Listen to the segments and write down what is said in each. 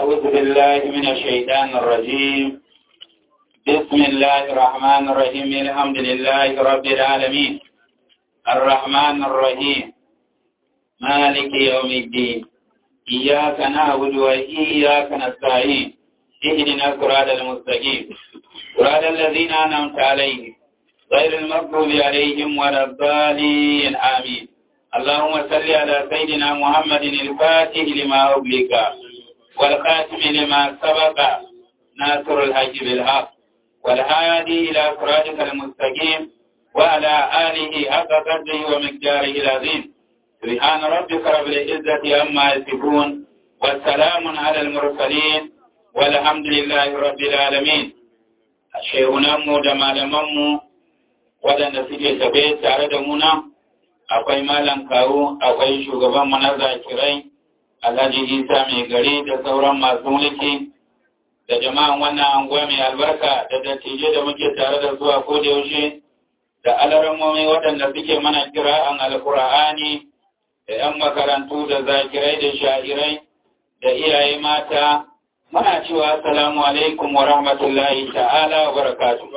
أعوذ بالله من الشيطان الرجيم بسم الله الرحمن الرحيم الحمد لله رب العالمين الرحمن الرحيم مالك يوم الدين إياك نعبد وإياك نستعين اهدنا الصراط المستقيم صراط الذين أنعمت عليهم غير المغضوب عليهم ولا الضالين آمين اللهم صل على سيدنا محمد الفاتح لما أغلق والخاتم لما سبق ناصر الحج بالحق والهادي إلى صراطك المستقيم وعلى آله حق قدره ومقداره العظيم سبحان ربك رب العزة عما يصفون والسلام على المرسلين والحمد لله رب العالمين شيخنا مو da malamanmu waɗanda suke tafe tare da muna akwai malam kawo akwai shugaban mana zakirai alhaji isa mai gari da sauran masu mulki da jama'an wannan anguwa mai albarka da dattijai da muke tare da zuwa ko da yaushe da alarammomi waɗanda suke mana kira'an alkur'ani da 'yan makarantu da zakirai da sha'irai da iyaye mata muna cewa assalamu alaikum wa rahmatullahi ta'ala wa barakatuh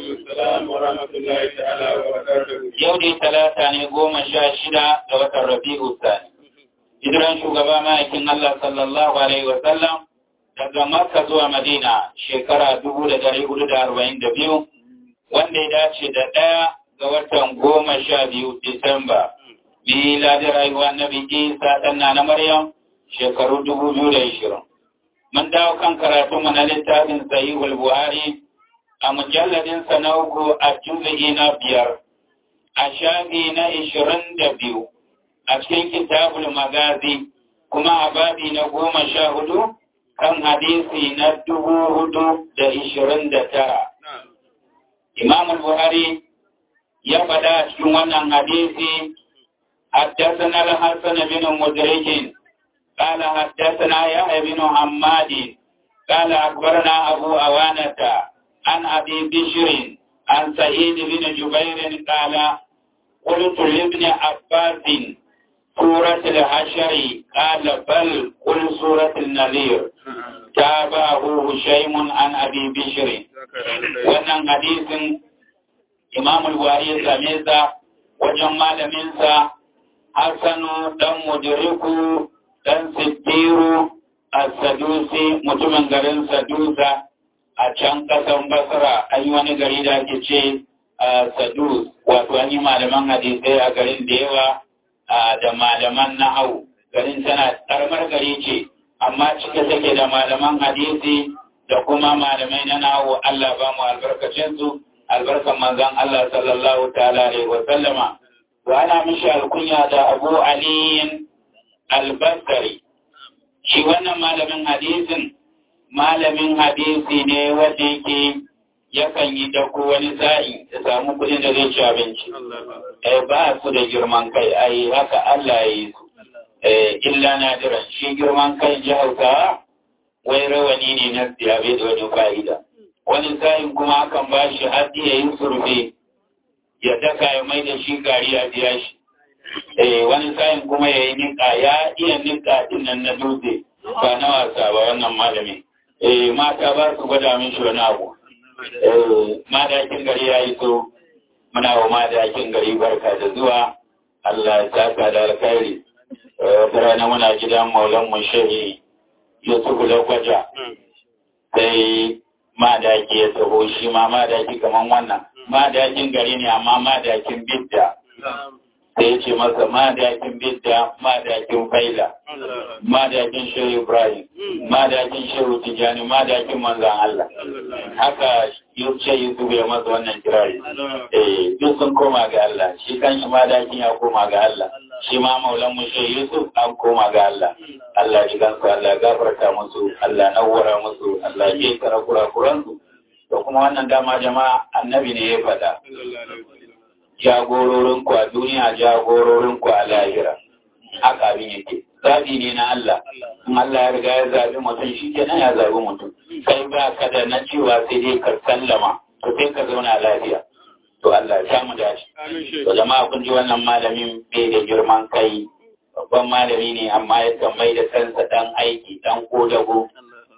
yau ne talata ne goma sha shida da watan rabi'u sani hijiran shugaba ma'aikin Allah sallallahu alaihi wa sallam daga makka zuwa madina shekara dubu da dari hudu da arba'in da biyu wanda ya dace da ɗaya ga watan goma sha biyu disamba miladin rayuwa na biki sa na maryam shekaru dubu biyu da ishirin mun dawo kan karatu na littafin sahihul buhari a mujalladin sa na uku a juzu'i na biyar a shafi na ishirin da biyu a cikin kitabul magazi kuma a babi na goma sha hudu kan hadisi na dubu hudu da ishirin da tara imamul buhari ya faɗa a cikin wannan hadisi حدثنا الحسن بن مدرك قال حدثنا يحيى بن حماد قال أخبرنا أبو أوانة عن أبي بشر عن سعيد بن جبير قال قلت لابن عباس سورة الحشر قال بل قل سورة النذير تابعه هشيم عن أبي بشر wannan hadisin Imam al-Buhari ya same sa wajen malaminsa Hassanu dan Mudriku dan Siddiru As-Sadusi mutumin garin Sadusa a can kasan Basra an yi wani gari da ake ce Sadus wato an yi malaman hadisai a garin da yawa da malaman nahau garin tana karamar gari ce amma cike take da malaman hadisi da kuma malamai na nahu Allah ba mu albarkacinsu albarkan manzon Allah sallallahu ta'ala alaihi wa sallama to ana mishi alkunya da Abu Ali al-Basri shi wannan malamin hadisin malamin hadisi ne wanda yake yakan yi dako wani sa'i ya samu kudin da zai ci abinci eh ba su da girman kai ai haka Allah ya yi su eh illa nadiran shi girman kai ji Hausawa wai rawani ne na siyabe da wani fa'ida wani sa'in kuma akan ba shi haddi ya yi surfe ya daka ya mai da shi gari ya biya shi eh wani sa'in kuma ya yi nika ya iya nika din nan na dutse ba na wasa ba wannan malami eh mata ba su gwada min shi wani abu eh madakin gari ya yi so muna wa madakin gari barka da zuwa Allah ya saka da alkhairi wata rana muna gidan maulan mu shehi Yusuf Lakwaja sai madaki ya taho shi ma madaki kaman wannan madakin gari ne amma madakin bidda sai ya ce masa madakin bidda madakin faila madakin shehu ibrahim madakin shehu tijani madakin manzan allah haka ce yusuf ya masa wannan kirari eh duk sun koma ga allah shi kan shi madakin ya koma ga allah shi ma maulan mu shehu yusuf an koma ga allah allah ji gansu allah gafarta musu allah nawwara musu allah ya kara kurakuransu da kuma wannan dama jama'a annabi ne ya faɗa jagororinku a duniya jagororinku a lahira haka abin yake zaɓi ne na Allah in Allah ya riga ya zaɓi mutum shi kenan ya zaɓi mutum kai ba ka da na cewa sai dai ka sallama to sai ka zauna lafiya to Allah ya samu dace to jama'a kun ji wannan malamin bai da girman kai babban malami ne amma ya mai da kansa dan aiki dan kodago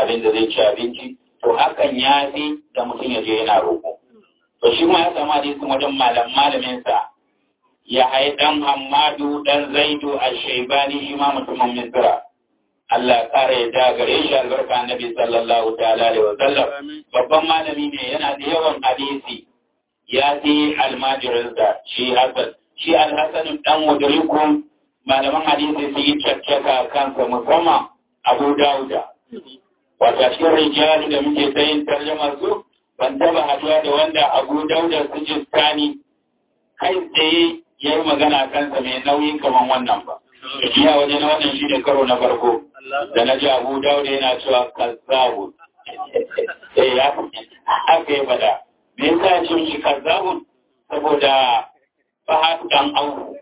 abin da zai ci abinci to hakan ya fi da mutum ya je yana roƙo to shi ma ya samu hadisin wajen malam malaminsa ya hai ɗan Hamadu ɗan Zaidu a Shaibani shi ma mutumin Misra. Allah ƙara ya da gare shi albarka Annabi sallallahu ta'ala alaihi wa sallam. Babban malami ne yana da yawan hadisi ya fi almajirinsa shi Hassan. Shi Al-Hassan ɗan Mudriku malaman hadisi su yi caccaka kansa musamman Abu Dawuda. Wata cikin rijali da muke sayin tarjama su ban taba haduwa da wanda Abu Dawuda su jiskani kai tsaye ya yi magana kansa mai nauyi kamar wannan ba. Iya waje na wannan shi ne karo na farko da na ji abu dauda yana cewa kazzabu. Eh ya aka yi fada. Me yasa ya ce shi kazzabu? Saboda fahadu dan auku.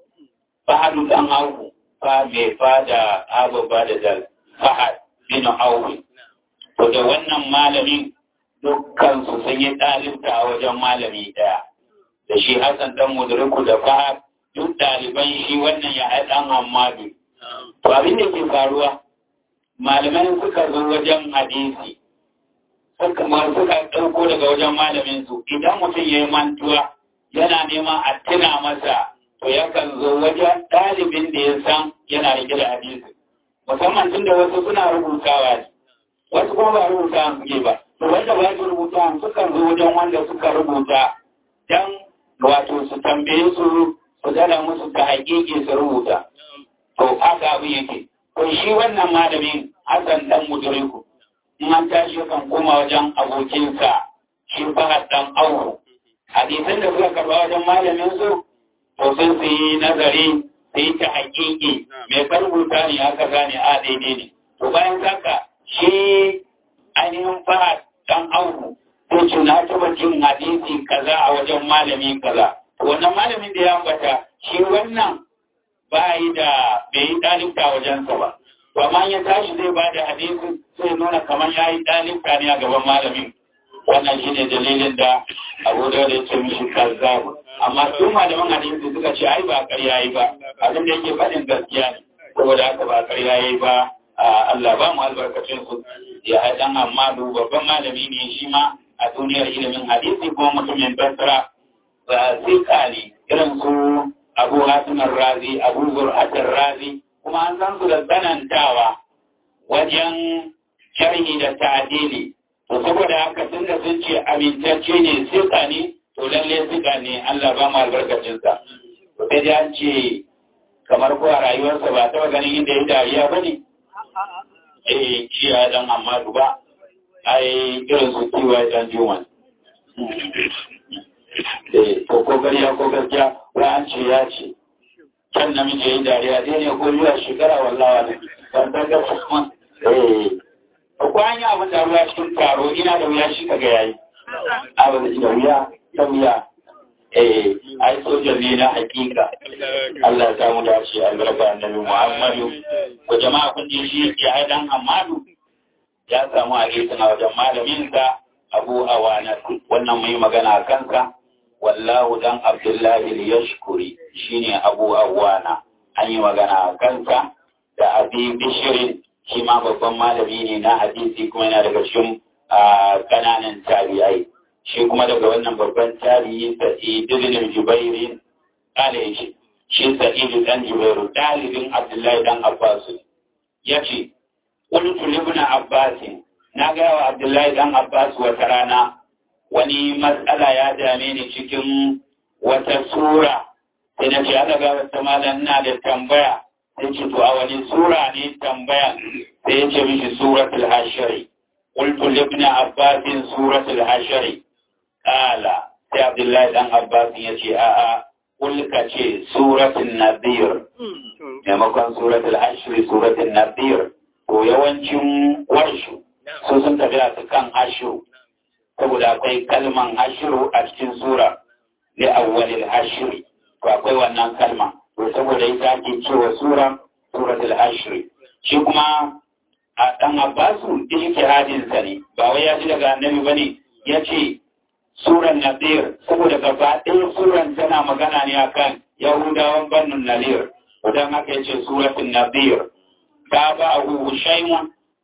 Fahadu dan auku. Fa mai fada abu ba da dal. Fahad bin auku. To da wannan malamin dukkan su sun yi ɗalibta a wajen malami ɗaya. da shi Hassan dan Mudriku da Fahad duk ɗaliban shi wannan ya ɗan Hamadu. To abin da ke faruwa malamai suka zo wajen hadisi suka suka ɗauko daga wajen malamin su idan mutum ya yi mantuwa yana neman a tuna masa to yakan zo wajen ɗalibin da ya san yana rike da hadisi musamman tun da wasu suna rubutawa ne wasu kuma ba rubuta suke ba to wanda ba su rubuta sukan zo wajen wanda suka rubuta dan wato su tambaye su su gada musu ta haƙiƙi su rubuta. To haka abin yake. To shi wannan malamin Hassan dan Mudriku in an tashi kan koma wajen abokinsa shi Fahad dan Auhu. Hadisan da suka karba wajen malamin su to sun su yi nazari su yi ta haƙiƙi mai ka rubuta ne aka gane a daidai ne. To bayan haka shi ainihin Fahad dan Auhu ko ce na taba jin hadisi kaza a wajen malami kaza wannan malamin da ya ambata shi wannan ba yi da bai yi ɗalibta wajensa ba to amma ya tashi zai ba da hadisi sai nuna kamar ya yi ɗalibta ne a gaban malamin wannan shi ne dalilin da abu da ya ce mishi kazzabu amma su malaman hadisi suka ce ai ba ƙarya yi ba abin da yake faɗin gaskiya ne saboda haka ba ƙarya yi ba Allah ba mu albarkacin su ya haɗan amma babban malami ne shi ma a duniyar ilimin hadisi ko mutumin basra ba sai kali irin su abu hatimin razi abu zur'atin razi kuma an san su da tsanantawa wajen sharhi da ta'adili to saboda haka tun da sun ce amintacce ne sika ne to lalle sika ne Allah ba mu albarkacinsa to sai dai an ce kamar ko a rayuwarsa ba taɓa ganin inda ya dariya ba ne eh shi ya dan amma ba ai irin su kiwa dan juman eh to ko gariya ko gaskiya wa an ce ya ce kan namiji yayi dariya dai ne ko zuwa shekara wallahi ne ban san ga kuma eh ko an yi abin da ruwa cikin taro ina da wuya shi kaga yayi abin da wuya ta wuya eh ai sojan ne na hakika Allah ya samu dace albarka annabi Muhammadu ko jama'a kun ji shi ya haidan Hamadu ya samu hadisin a wajen malaminsa Abu Awana wannan mai magana a kansa wallahu dan Abdullahi al-Yashkuri shine Abu Awana an yi magana a kansa da Abi Bishirin shi ma babban malami ne na hadisi kuma yana daga cikin kananan tabi'ai shi kuma daga wannan babban tabi'i Sa'id ibn Jubair kale shi shi Sa'id dan Jubair dalibin Abdullahi dan Abbas yace qultu li ibn Abbas na ga wa Abdullahi dan Abbas wata rana wani matsala ya dame ni cikin wata sura sai na ce aka ga wata malam na da tambaya sai ce to a wani sura ne tambaya sai ya ce mishi suratul hashri qultu li ibn Abbas suratul hashri Kala sai Abdullahi dan Abbas ya ce a'a kulka ce suratul nadir maimakon suratul ashri suratul nadir to yawancin warshu su sun tafi a kan ashru saboda akwai kalman ashru a cikin sura li awwalil ashri to akwai wannan kalma to saboda ita ake cewa sura suratul ashri shi kuma a dan Abbasu ijtihadin sa ne ba wai ya ji daga annabi bane yace suran nadir saboda gaba ɗaya suran tana magana ne akan yahudawan bannun nadir idan aka yace suratul nadir ta ba abu shaymun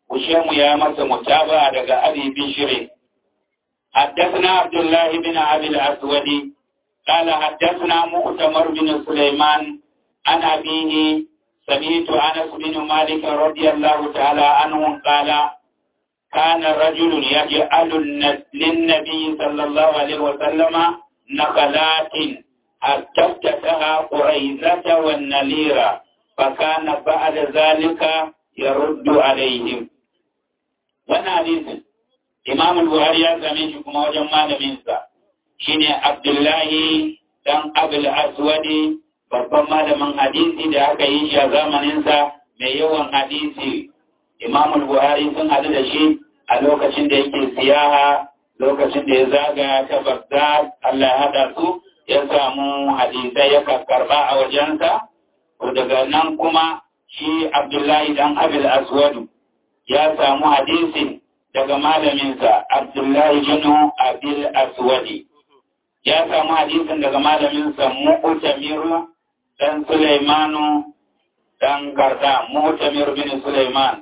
Ushemu ya masa mutaba daga Abi Bishri حدثنا عبد الله بن أبي الأسود قال حدثنا مؤتمر بن سليمان عن أبيه سمعت أنس بن مالك رضي الله تعالى عنه قال كان رجل يجعل للنبي صلى الله عليه وسلم نخلات حتى افتتها قريزة والنليرة فكان بعد ذلك يرد عليهم وانا حديث امام البخاري ya same shi kuma wajen malaminsa shine Abdullahi dan Abul Aswadi babban malamin hadisi da aka yi shi a zamaninsa mai yawan hadisi Imam Buhari sun hadu da shi a lokacin da yake siyaha lokacin da ya zagaya ta Baghdad Allah ya hada su ya samu hadisai ya karba a wajensa to daga nan kuma shi Abdullahi dan Abul Aswadu ya samu hadisi daga malaminsa Abdullahi bin Abil Aswadi ya samu hadisin daga malaminsa Mu'tamir dan Sulaimanu dan Garda Mu'tamir bin Sulaiman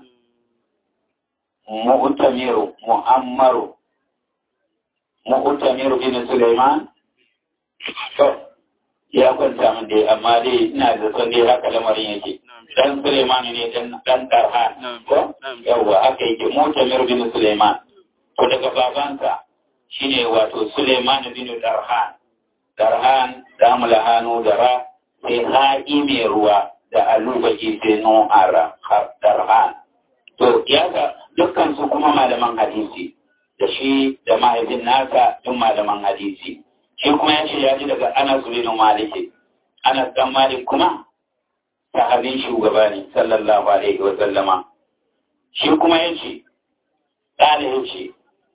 Mu'tamir Mu'ammaru Mu'tamir bin Sulaiman to ya kwanta min dai amma dai ina da son dai haka lamarin yake dan Sulaiman ne dan dan Tarhan ko yawa aka yake Mu'tamir bin Sulaiman to daga babansa shine wato Sulaiman bin Darhan Darhan da mulahanu da ra sai haƙi mai ruwa da alubaki sai no ara Darhan to ya ga dukkan su kuma malaman hadisi da shi da mahaifin nasa duk malaman hadisi shi kuma ya ce ya ji daga Anas bin Malik Anas dan Malik kuma sahabin shugaba ne sallallahu alaihi wa sallama shi kuma ya ce ƙala ya ce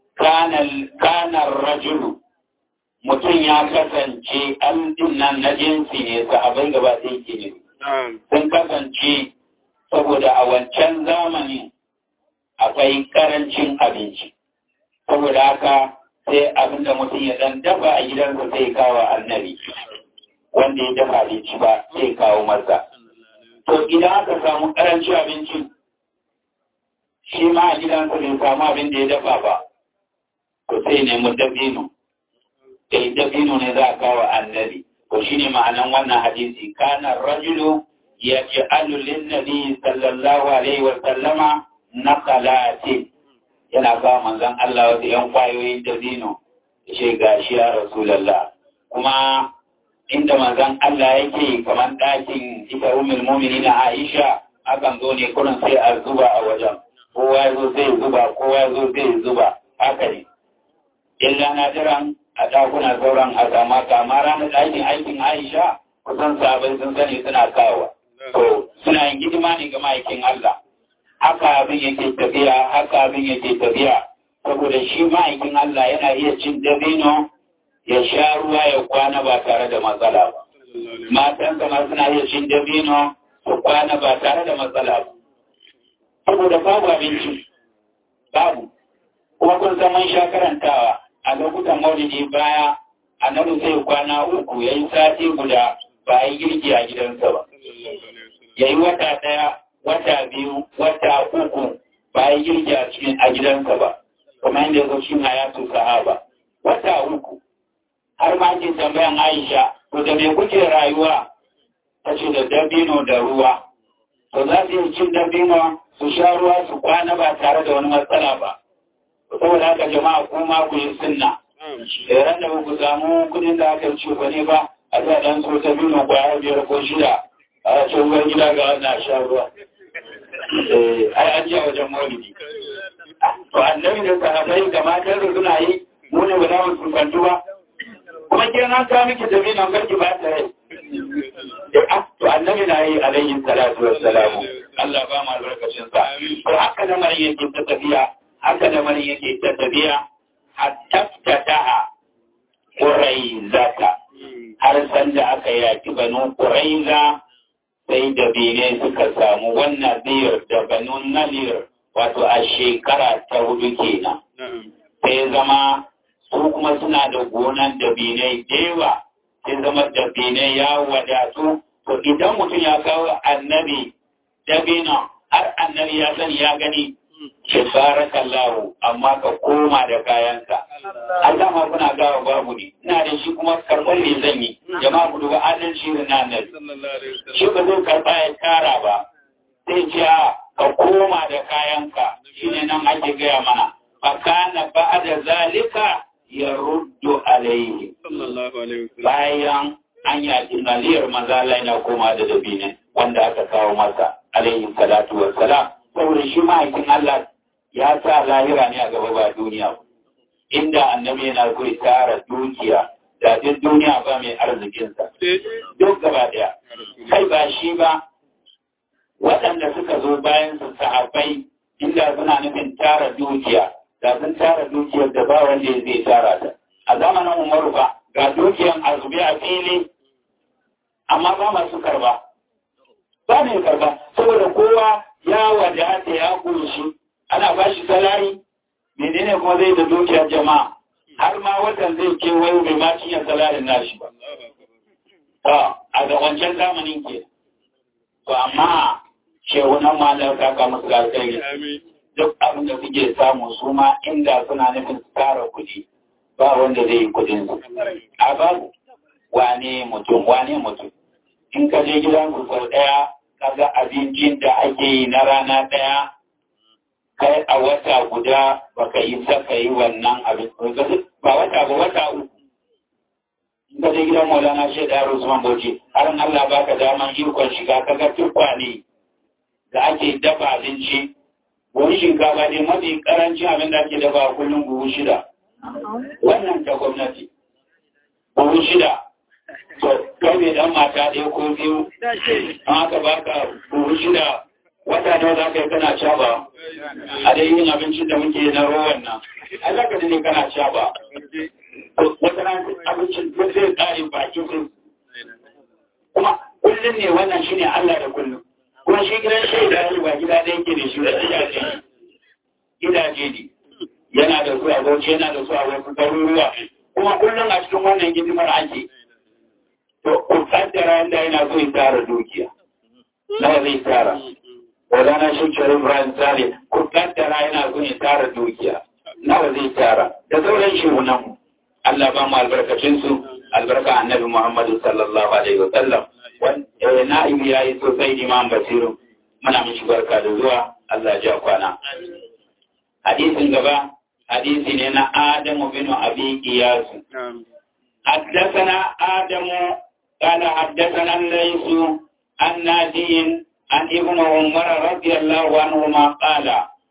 kanar rajulu mutum ya kasance aldin nan na jinsi ne sahabai gaba ɗaya ke ne sun kasance saboda a wancan zamani akwai karancin abinci saboda haka sai abin da mutum ya ɗan dafa a gidansa sai kawo annabi wanda ya dafa abinci ba sai kawo masa to idan aka samu karancin abinci shi ma a gidansa bai samu abin da ya dafa ba to sai nemi dabino sai dabino ne za a kawo annabi to shine ma'anan wannan hadisi kana rajulu ya ji alulin nabi sallallahu alaihi wa sallama na kalati yana kawo manzon Allah wasu yan kwayoyin dabino ya ce gashi ya rasulallah kuma inda manzon Allah yake kamar ɗakin ita umul mu'minin Aisha akan zo ne kurin sai a zuba a wajen kowa ya zo sai zuba kowa ya zo sai zuba haka ne illa na jiran a ɗakuna sauran a sama kama ranar ɗakin aikin Aisha kusan sabai sun sani suna kawo to suna yin hidima ne ga ma'aikin Allah haka abin yake tafiya haka abin yake tafiya saboda shi ma'aikin Allah yana iya cin dabino ya sha ruwa ya kwana ba tare da matsala ba. Matansa ma suna iya cin dabino su kwana ba tare da matsala ba. Saboda babu abinci, babu. Kuma kun san mun sha karantawa a lokutan maulidi baya annabi sai kwana uku ya yi sati guda ba yi girki a gidansa ba. Ya yi wata ɗaya, wata biyu, wata uku ba yi girki a cikin a gidansa ba. Kuma yadda ya zo shi hayatu sahaba. Wata uku. har ma ke tambayan Aisha, to da me kuke rayuwa? Ta ce da dabino da ruwa. To za su yi cin dabino su sha ruwa su kwana ba tare da wani matsala ba. Saboda haka jama'a kuma ku yi sunna. Da ran da ku samu kudin da aka ci ba ne ba, a sa dan so dabino kwaya biyar ko shida. A ce ruwan gida ga wannan sha ruwa. Ai an ji a wajen maulidi. To annabi da sahabbai da matan da suna yi, mu ne ba za mu tsufantu ba. kuma ke na ta miki tafi nan karki ba ta rai to annabi na yi alayhi salatu wassalamu Allah ba mu albarkacin sa to haka da mari yake ta tafiya haka da mari yake ta tafiya hatta tataha quraizata har san da aka yaki banu quraiza sai da bene suka samu wannan biyar da banu nalir wato a shekara ta hudu kenan sai zama su kuma suna da gonan dabinai da yawa sai zama dabinai ya wadatu to idan mutum ya kawo annabi dabina har annabi ya sani ya gani ce barakallahu amma ka koma da kayanka Allah ma kuna gawa babu ne ina da shi kuma karɓar ne zan yi jama'a ku duba adalci da nan shi ba zai karɓa ya tara ba sai ce ka koma da kayanka shine nan ake gaya mana fakana ba'da zalika ya ruddu alaihi bayan an yaƙi naliyar manzala yana koma da dabine wanda aka kawo masa alaihi salatu wassalam saboda shi ma'aikin Allah ya sa lahira ne a gaba ba duniya inda annabi yana so ya tara dukiya da duk duniya ba mai arzikinsa duk gaba daya kai ba shi ba waɗanda suka zo bayan su sahabbai inda suna nufin tara dukiya da sun tara dukiyar da ba wanda zai tara ta a zamanin umaru ba ga dukiyar azubi a fili amma ba masu karba ba mai karba saboda kowa ya wadata ya kunshi ana ba shi salari menene kuma zai da dukiyar jama'a har ma watan zai kewayo bai ma cinye salarin nashi ba a ga wancan zamanin ke to amma shehunan malar kaka musu alkhairi duk abin da suke samu su ma inda suna nufin su tara kuɗi ba wanda zai yi kuɗin su a babu wane mutum wane mutum in ka je gidan ku sau ɗaya kaga abincin da ake yi na rana ɗaya kai a wata guda baka yi saka yi wannan abin ba wata ba wata uku in ka je gidan maulana shaida Usman Bauchi har Allah baka daman ikon shiga kaga tukwane da ake dafa abinci wani shinkafa ne mafi karancin abin da ake dafa kullum buhu shida wannan ta gwamnati buhu shida to kai mai dan mata ɗaya ko biyu an aka baka buhu shida wata nawa za ka yi kana caba a dai yin abincin da muke na rowan nan a za ka ne kana caba wata na abincin duk zai ƙare bakin su kuma kullum ne wannan shine Allah da kullum kuma shi gidan shaida ne ba gida ɗaya ke da shi da gidaje gidaje ne yana da su a bauchi yana da su a wasu garuruwa kuma kullum a cikin wannan hidimar ake to ku kaddara yadda yana so ya tara dukiya nawa zai tara wadana shi kirin Ibrahim Sale ku kaddara yana so ya tara dukiya nawa zai tara da sauran shehunan mu Allah ba mu albarkacin su albarka annabi Muhammadu sallallahu alaihi wa sallam na'ibu ya yi sosai imam basiru muna mishi barka da zuwa Allah ja kwana hadisin gaba hadisi ne na Adamu bin Abi Iyas حدثنا آدم قال حدثنا الليث عن نادي عن ابن عمر رضي الله عنهما قال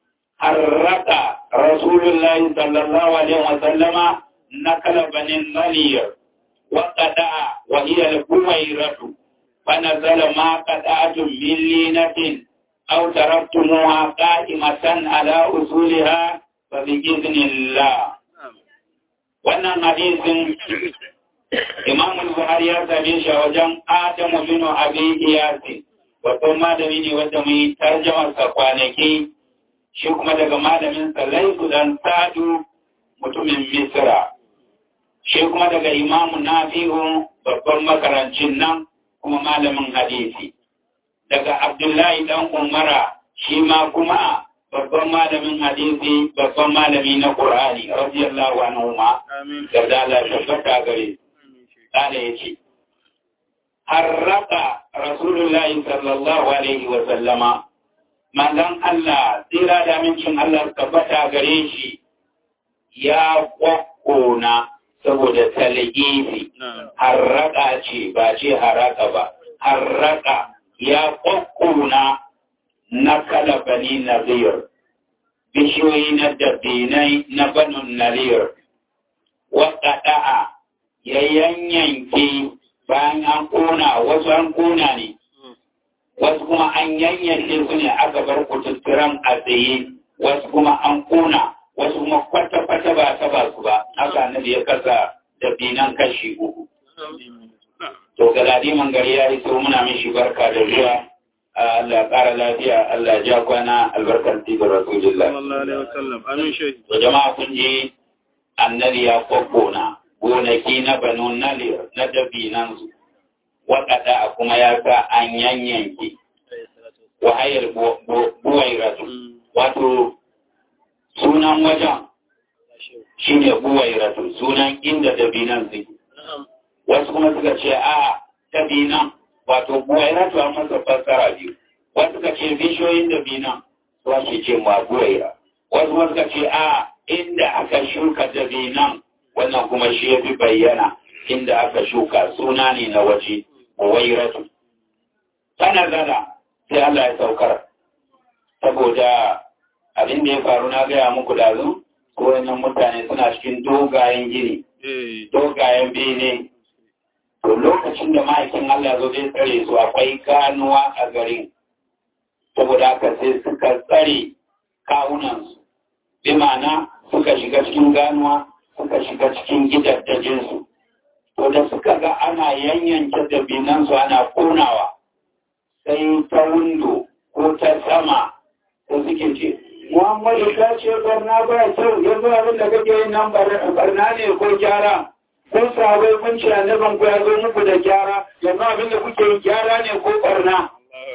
حرق رسول الله صلى الله عليه وسلم نقل بني النلير وقدع وهي الكويرة فنزل ما قطعتم من لينة أو تركتموها قائمة على أصولها فبإذن الله wannan hadisin Imam Buhari ya same shi a wajen Adamu bin Abi Iyasi wato malami ne wanda mai tarjamar sa kwanaki shi kuma daga malamin sa Laifu dan Sadu mutumin Misra shi kuma daga Imam Nafi'u babban makarancin nan kuma malamin hadisi daga Abdullahi dan Umara shi ma kuma babban malamin hadisi babban malami na Qur'ani radiyallahu anhu ma da Allah tabbata gare kana yace harraka rasulullahi sallallahu alaihi wa sallama manzon Allah tsira da mincin Allah tabbata gare shi ya kwakkona saboda talgifi harraka ce ba ce haraka ba harraka ya kwakkona na kala bani nazir bishiyoyi na dabinai na banin nazir waƙaɗa'a ya yanyanke bayan an ƙona wasu an ƙona ne wasu kuma an yanyanke su ne aka bar kututturan a tsaye wasu kuma an ƙona wasu kuma kwata-kwata ba ta ba su ba haka na ya kasa dabinan kashi uku to galadiman gari ya iso muna mishi barka da zuwa Allah ƙara lafiya, Allah ja kwana albarkar tigar Rasulullah. To jama'a kun ji annabi ya kwabbona gonaki na banu nalir na dabinansu, waɗanda kuma ya sa an yanyanke wahayar buwai rasu. Wato sunan wajen shi ne buwairatu sunan inda dabinan zai wasu kuma suka ce a dabinan wato buwairatu an masa fassara biyu wasu suka ce bishiyoyin dabinan su ake ce ma buwaira wasu kuma suka ce a inda aka shuka dabinan wannan kuma shi ya fi bayyana inda aka shuka suna ne na waje buwairatu tana zana sai Allah ya saukar saboda abin da ya faru na gaya muku da zu wannan mutane suna cikin dogayen gini dogayen bene to lokacin da ma'aikin Allah zo zai tsare su akwai ganuwa a garin saboda haka sai suka tsare kawunansu bi ma'ana suka shiga cikin ganuwa suka shiga cikin gidajensu to da suka ga ana yanyanke da binansu ana konawa sai ta windo ko ta sama da suke ce Muhammadu ta ce barna ba kyau yanzu abin da kake yin nan barna ne ko gyara kun sabai kun ce annaban ku ya zo muku da gyara yanzu abin da kuke yi gyara ne ko barna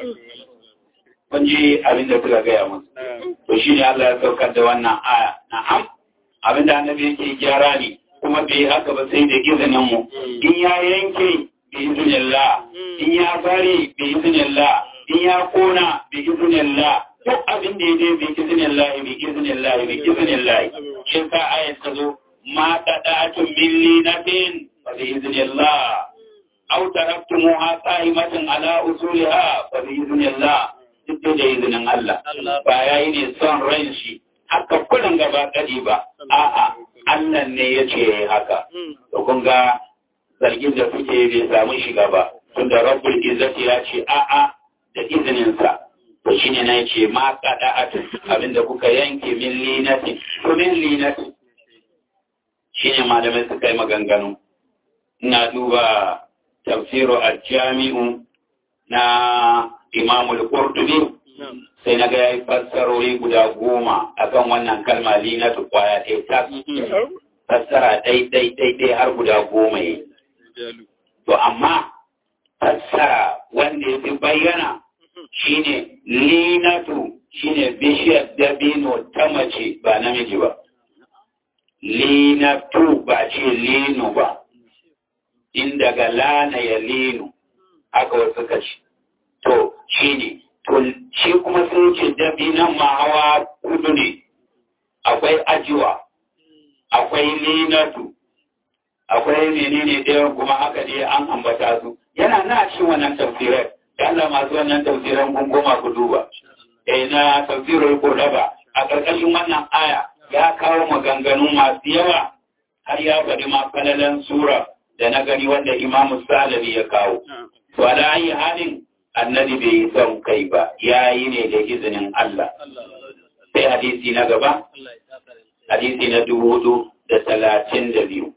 kun ji abin da suka gaya musu to shi ne Allah ya saukar da wannan aya na'am abin da annabi yake gyara ne kuma bai haka ba sai da izinin mu in ya yanke bi iznillah in ya bari bi iznillah in ya kona bi iznillah duk abin da ya je bi iznillah bi iznillah bi iznillah shi sa ayat ta zo ma qada'atun min linatin fa bi iznillah aw taraktumuha qa'imatan ala usuliha fa bi iznillah duk da izinin Allah ba yayi ne son ran shi haka kullun gaba kadi ba a'a Allah ne ya ce haka to kun ga zargin da kuke bai samu shiga ba tunda rabbul izzati ya ce a'a da izininsa to shine na yace ma qada'atu abinda kuka yanke min linati to min linati shine malamai suka yi maganganu ina duba tafsiru al-jami'u na Imam al-Qurtubi sai na ga yayi fassarori guda goma akan wannan kalma linatu kwaya ɗaya ta fassara ɗai ɗai ɗai ɗai har guda goma yi to amma fassara wanda ya fi bayyana shine linatu shine bishiyar dabino ta mace ba namiji ba linatu ba ce linu ba inda ga lana ya linu haka wasu ka ce to shine to shi kuma sun ce dabinan ma hawa kudu ne akwai ajiwa akwai linatu akwai menene ɗaya kuma haka ne an ambata su yana na cikin wannan tafsirai da Allah masu wannan tafsiran kun goma ku duba eh na tafsirul qurba a ƙarƙashin wannan aya ya kawo maganganu masu yawa har ya faɗi ma falalan sura da na gani wanda Imam Salabi ya kawo to ala ayi halin annabi bai yi son kai ba ya yi ne da izinin Allah sai hadisi na gaba hadisi na dubu hudu da talatin da biyu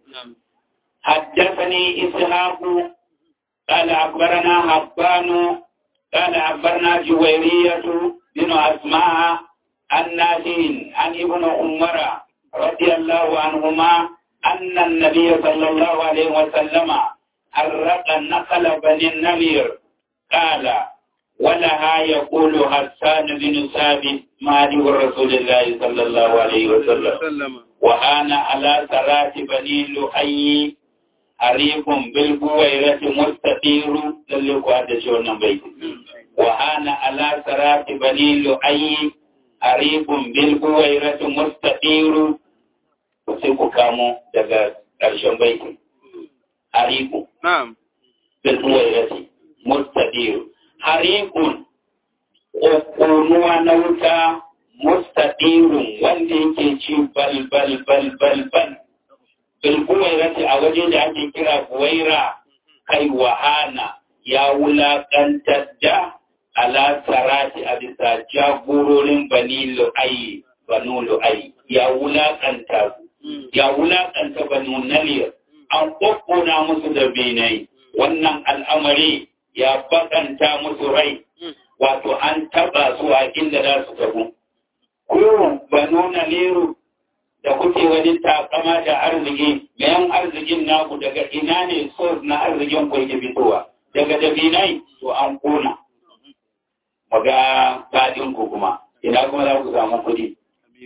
حدثني إسحاق قال أخبرنا حبان قال أخبرنا جويرية بن أسماء عن نافع عن ابن عمر رضي الله عنهما أن النبي صلى الله عليه وسلم حرق نقل بني النمير قال ولها يقول حسان بن ثابت مالك رسول الله صلى الله عليه وسلم وأنا على صلاة بني لؤي حريق بالبويرة مستطير للقوا هذا شو نبيت وأنا على صلاة بني لؤي حريق بالبويرة مستطير sai kamo daga ƙarshen baitin hariku bilbuwairati mustadiru harikun ƙoƙonuwa na wuta mustadirun wanda yake ci bal bal bal bal bal bilbuwairati a waje da ake kira buwaira kai wahana ya wulaƙantar da ala sarati a bisa jagororin bani lu'ayi banu lu'ayi ya wulaƙanta su ya wulaƙanta banu naliyar an ƙwaƙƙona musu da benai wannan al'amari ya bakanta musu rai wato an taɓa su a inda za su tabu. Ko banu naliru da kuke wani takama da arziki, mayan arzikin naku daga ina ne sos na arzikin ku yake fitowa, daga dabinai to an ƙona. Maga faɗin ku kuma, ina kuma za ku samu kuɗi.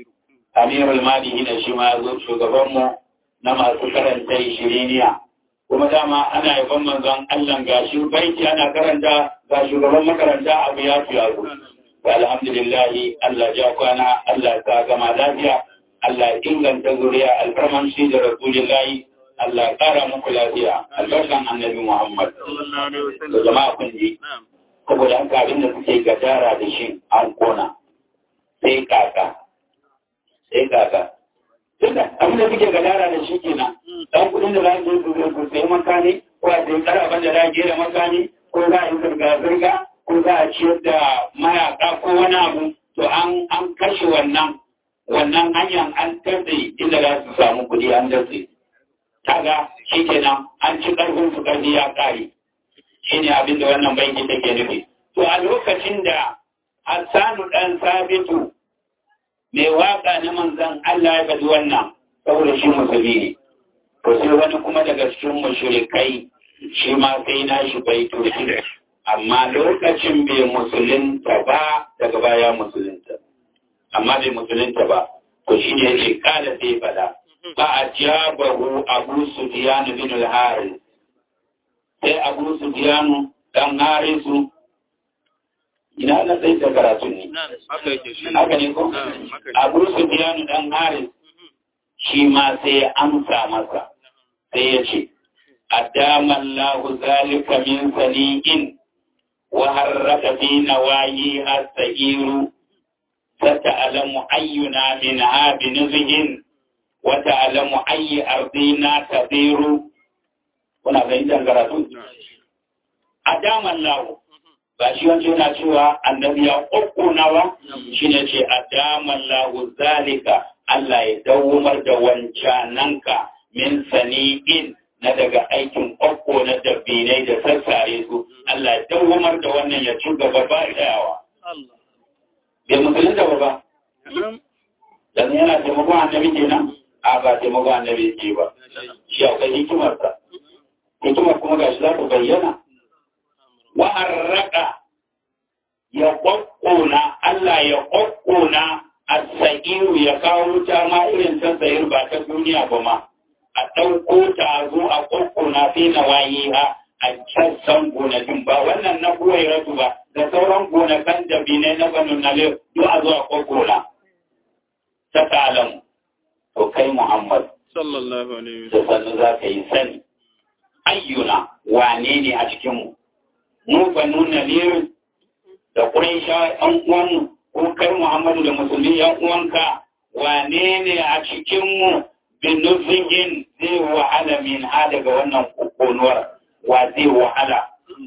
amirul malihi da shi ma zo shugabanmu na masu karanta shiriniya kuma dama ana yaban manzon Allah ga shi baiti ana karanta ga shugaban makaranta abu ya fi yaro alhamdulillah Allah ja kwana Allah ta gama lafiya Allah inganta zuriya alfarman shi da rasulillahi Allah ƙara muku lafiya albarkan annabi Muhammad. Da jama'a kun ji. Saboda haka abin da suke gadara da shi an kona. Sai kaka. Sai kaka. Tunda abin da suke gadara da shi kenan. Dan kuɗin da za su yi su sai makani ko a sai karaban da za a gera makani ko za a yi zirga-zirga ko za a ciyar da mayaka ko wani abu to an an kashe wannan wannan hanyar an tatse inda za su samu kuɗi an datse. kaga shi kenan an ci ƙarfin su ƙarfi ya ƙare shi ne abin da wannan banki take nufi to a lokacin da hassanu ɗan sabitu mai waƙa na manzan Allah ya faɗi wannan saboda shi musulmi ne to sai wani kuma daga cikin mushrikai shi ma sai na shi baito shi amma lokacin bai musulunta ba daga baya musulunta amma bai musulunta ba to shi ne ya ce kada sai faɗa فأجابه أبو سفيان بن الحارث sai Abu Sufyanu dan Harisu ina na sai da karatu ne haka ne ko Abu Sufyanu dan Haris shi ma sai ya amsa masa sai ya ce adama Allah zalika min sani'in wa harraka fi nawayi as-sa'iru sata'lamu ayyuna min ha bi nuzhin wata alamu ayi ardina tabiru kuna fahimtar karatu a daman lawo ba shi wancan yana cewa annabi ya ƙoƙona ba shi ne ce a daman lawo zalika Allah ya dawomar da wancananka min sani'in na daga aikin ƙoƙo na dabbinai da sassare su Allah ya dawomar da wannan ya ci gaba ba tsayawa bai musulunta ba ba dan yana taimakon annabi kenan a ba taimakon annabi ce ba shi akwai hikimarsa hikimar kuma ga shi za ta bayyana wa'arraka ya ƙwaƙƙona Allah ya ƙwaƙƙona a sa'iru ya kawo wuta ma irin ta sayir ba ta duniya ba ma a ɗauko ta zo a ƙwaƙƙona fi na waye ha a sassan gonakin ba wannan na kuwai ratu ba da sauran gonakan da binai na banu na duk a zo a ƙwaƙƙona ta ta'alamu to kai Muhammad sallallahu alaihi da sannu za ka yi sani ayyuna wane ne a cikinmu mu fa nuna lirin da ƙuraisha ɗan uwanmu ko kai Muhammadu da musulmi ɗan uwanka wane ne a cikinmu bin nufin zai wahala min ha daga wannan kokonuwar wa zai wahala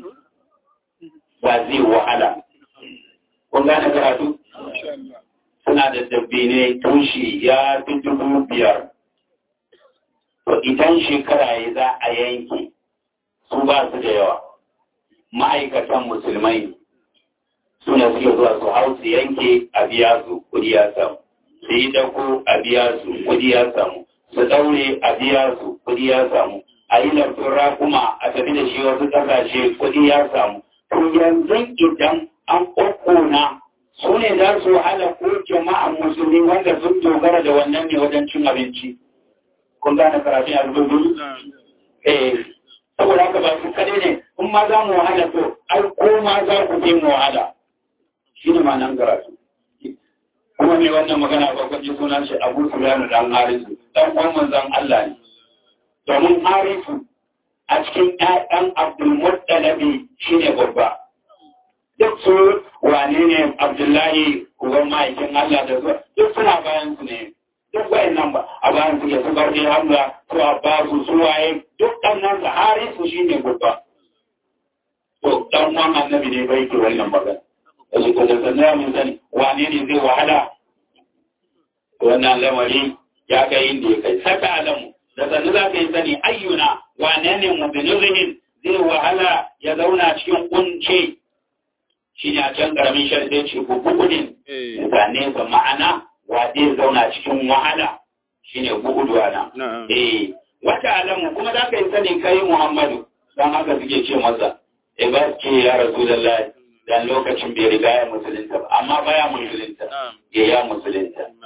wa zai wahala kun gane karatu suna da dabbine tushi ya fi dubu biyar. To idan shekara ya za a yanke su ba su da yawa. Ma'aikatan musulmai suna suke zuwa su hau su yanke a biya su kudi ya samu. Su yi dako a biya su kudi ya samu. Su daure a biya su kudi ya samu. A yi lafin rakuma a tafi da shi wasu ƙasashe kudi ya samu. To yanzu idan an ƙwaƙƙona su ne za su wahala ko jama'an musulmi wanda sun dogara da wannan ne wajen cin abinci. Kun gane karatun albubu? Eh, saboda haka ba su kare ne, in ma za mu wahala to, ai ko ma za ku je mu wahala. Shi ne ma nan karatu. Kuma mai wannan magana ba kwanci sunan shi Abu Sufyanu dan Harisu, dan uwan manzon Allah ne. Domin Harisu a cikin ƴaƴan Abdul Muttalabi shine babba. duk su wane ne abdullahi uban ma'aikin Allah da zuwa duk suna bayan su ne duk wayan nan ba a bayan su ke su barde hamza su abbasu su waye duk ɗan nan da hari su shi ne gubba to ɗan wan annabi ne bai ke wannan magana da su ko da sannan mun sani wane ne zai wahala wannan lamari ya kai inda ya kai saka alamu da sannu za ka yi sani ayyuna wane ne mubinirin zai wahala ya zauna cikin kunce shi ne a can ƙaramin sharɗe ce gugudin zane ga ma'ana wa zai zauna cikin wahala shi ne guguduwa na. Eh, wata alamu kuma za ka yi sani kai Muhammadu don haka suke ce masa, e ba ce ya rasu da lai dan lokacin bai riga ya musulunta ba, amma baya musulunta, ya ya musulunta. Wata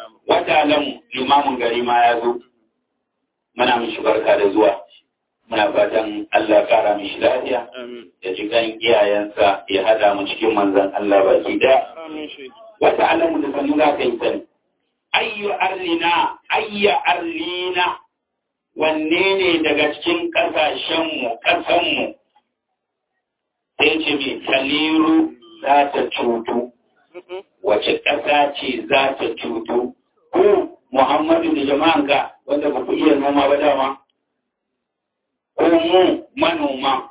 wata alamu limamin gari ma ya zo muna mishi barka da zuwa muna fatan Allah kara mishi lafiya da jikan iyayensa ya hada mu cikin manzan Allah baki da wata alamu da sanu za ka yi sani ayyu arlina ayya arlina wanne ne daga cikin ƙasashenmu ƙasanmu sai ce mai kaliru za ta cutu wace ƙasa ce za ta cutu ko muhammadu da jama'anka wanda ba ku iya noma ba dama ko mu manoma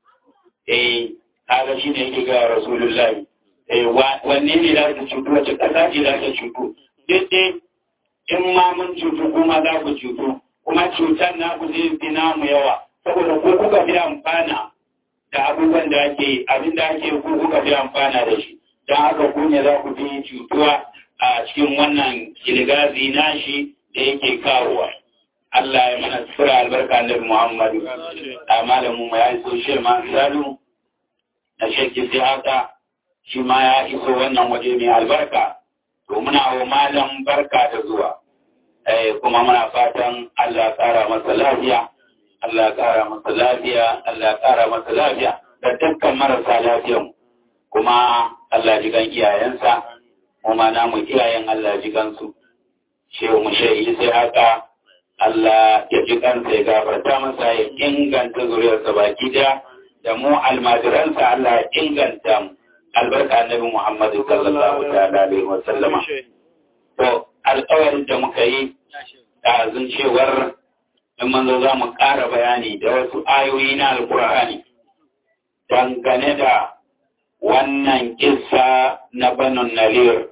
eh kaga shi ne yake ga rasulullahi eh wanne ne za ta cutu wace ƙasa ce za ta cutu duk dai in ma mun cutu kuma za ku cutu kuma cutar na ku zai fi namu yawa saboda ko kuka fi amfana da abubuwan da ake abin da ake ku kuka fi amfana da shi don haka ku ne za ku fi cutuwa a cikin wannan kilgazi nashi da yake kawowa Allah ya mana tsira albarka da Muhammadu a malamin mu ya iso shi ma salu na shekki sai haka shi ma ya iso wannan waje mai albarka to muna wa malam barka da zuwa kuma muna fatan Allah ƙara masa lafiya, Allah ƙara masa lafiya, Allah ƙara masa lafiya da dukkan marasa lafiyan kuma Allah ji gan iyayensa, kuma namu iyayen Allah ji gansu. Shehu mu shehi sai haka Allah ya ji kansa ya gafarta masa ya inganta zuriyarsa baki daya da mu almajiransa Allah ya inganta mu albarka annabi Muhammadu sallallahu alaihi wa sallama. To alƙawarin da muka yi ɗazun cewar in manzo za mu ƙara bayani da wasu ayoyi na alƙur'ani dangane da wannan kissa na banon nalir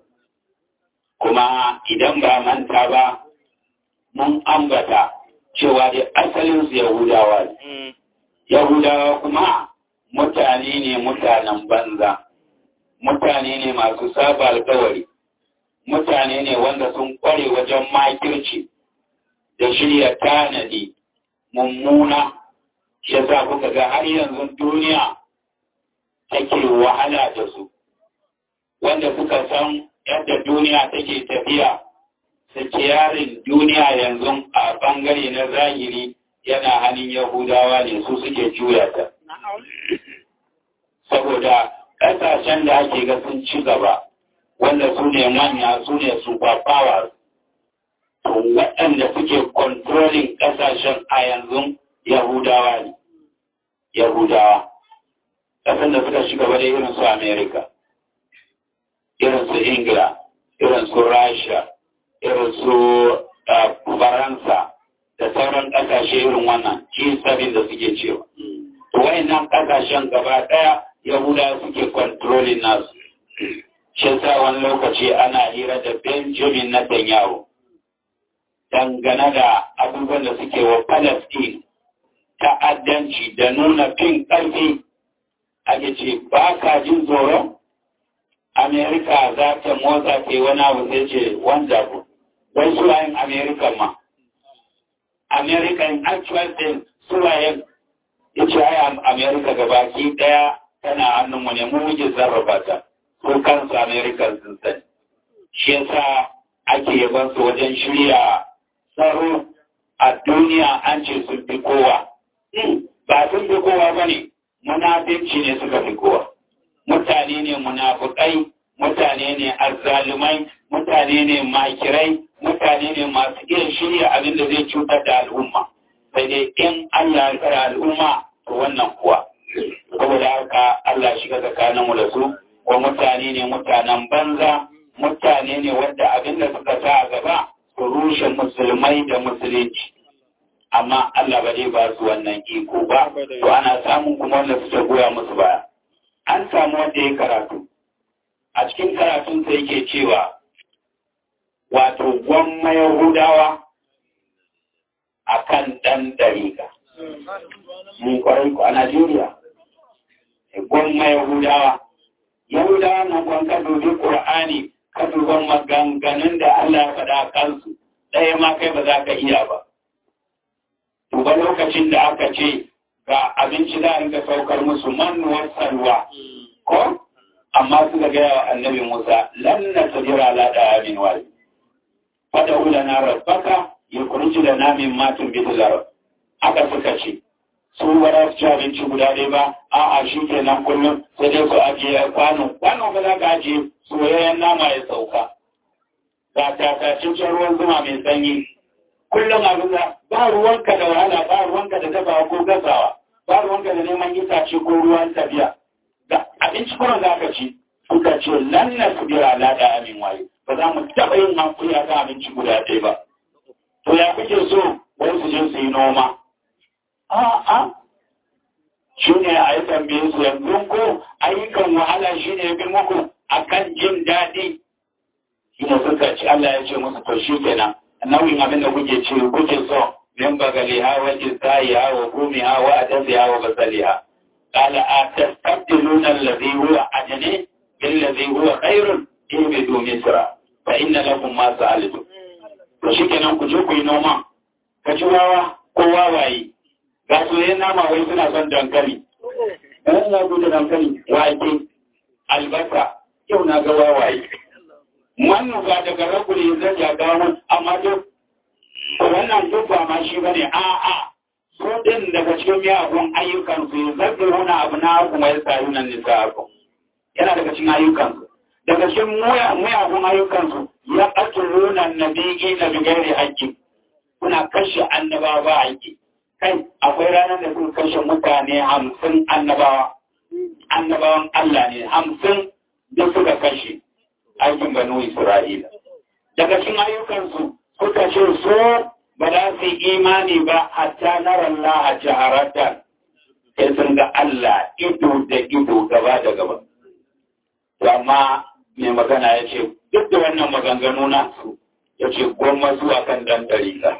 kuma idan ba manta ba mun ambata cewa da asalinsu yahudawa ne yahudawa kuma mutane ne mutanen banza mutane ne masu saba alkawari mutane ne wanda sun kware wajen makirci da shirya tanadi mummuna shi yasa kuka ga har yanzu duniya take wahala da su wanda suka san yadda duniya take tafiya yarin duniya yanzu a bangare na zahiri yana hannun yahudawa ne su suke juya ta saboda ƙasashen da ake ga sun ci gaba wanda su ne manya su ne super powers to waɗanda suke controlling ƙasashen a yanzu yahudawa ne yahudawa ƙasan da suka shiga gaba da irin su america irin su ingila irin su rasha irin su faransa da sauran ƙasashe irin wannan g7 da suke cewa to wayannan ƙasashen gaba ɗaya yahudawa suke controlling nasu shi sa wani lokaci ana hira da Benjamin Netanyahu dangane da abubuwan da suke wa Palestine ta'addanci da nuna fin ƙarfi ake ce ba ka jin tsoron Amerika za ta motsa ke wani abu sai ce wanda ku wai suwayen Amerika ma American actual thing suwayen ya ce ai Amerika gabaki ɗaya tana hannunmu ne mu muke sarrafa ta ko kansu American sun sani. Shi yasa ake yaban su wajen shirya tsaro a duniya an ce sun fi kowa. Ba sun fi kowa ba ne, munafinci ne suka fi kowa. Mutane ne munafukai, mutane ne azzalumai, mutane ne makirai, mutane ne masu iya shirya abin da zai cutar da al'umma. Sai dai in Allah ya tsara al'umma, to wannan kuwa. Saboda haka Allah shiga tsakaninmu da su, wa mutane ne mutanen banza mutane ne wadda abin da suka sa a gaba su rushe musulmai da musulunci amma Allah ba zai ba su wannan iko ba to ana samun kuma wanda suka goya musu baya an samu wanda ya karatu a cikin karatun sa yake cewa wato gwamma yahudawa akan dan dariƙa mun kwarai ku a Najeriya gwamma yahudawa Yahudawa nan kwan ka dubi Ƙur'ani ka duban maganganun da Allah ya faɗa kansu ɗaya ma kai ba za ka iya ba. Duba lokacin da aka ce ga abinci za a rinka saukar musu manuwar salwa ko amma suka gaya wa annabi Musa lan na tajira la da amin wali fada ulana rabbaka yukhrij lana mimma tunbitul ard aka suka ce su ba za su ci abinci guda ɗaya ba a'a shi kenan kullum sai dai su ajiye kwano kwano ba za ka ajiye soyayyen nama ya sauka ga tatacin ruwan zuma mai sanyi kullum abin da ba ruwanka da wahala ba ruwanka da dafawa ko gasawa ba ruwanka da neman itace ko ruwan tafiya ga abinci kuma za ka ci suka ce lan na su bira lada amin waye ba za mu taɓa yin hankuli a kan abinci guda ɗaya ba to ya kuke so wai su je su yi noma a'a shi ne a yi tambaye su yanzu ko ayyukan wahala shi ne bi muku akan jin daɗi shi ne suka ci Allah ya ce musu to shi kenan nauyin abin da kuke ce kuke so min bagali ha wa jizai ha wa gumi ha wa adasi ha wa basali ha qala atastabdiluna alladhi huwa ajni billadhi huwa khairun ibidu misra fa inna lakum ma sa'altum to shi kenan ku je ku yi noma ka ci wawa ko wawaye ga soyayyen nama wai suna son dankali ɗan na gudu dankali wake albasa yau na ga wawaye wannan ba daga raguri zai ya gawo amma duk wannan duk ba ma shi bane a a su din daga cikin miyagun ayyukan su zaɓi wani abu na kuma ya sayu nan nisa ku yana daga cikin ayyukan su daga cikin miyagun ayyukan su ya ƙatuluna nabi'i na bigari haƙƙi kuna kashe annabawa ba haƙƙi kai akwai ranar da suka kashe mutane hamsin annabawa annabawan Allah ne hamsin da suka kashe aikin banu Isra'ila daga cikin ayyukansu suka ce so ba za su yi imani ba hatta nara Allah a jaharatan sai sun ga Allah ido da ido gaba da gaba amma mai magana ya ce duk da wannan maganganu na su ya ce goma zuwa kan dan dariƙa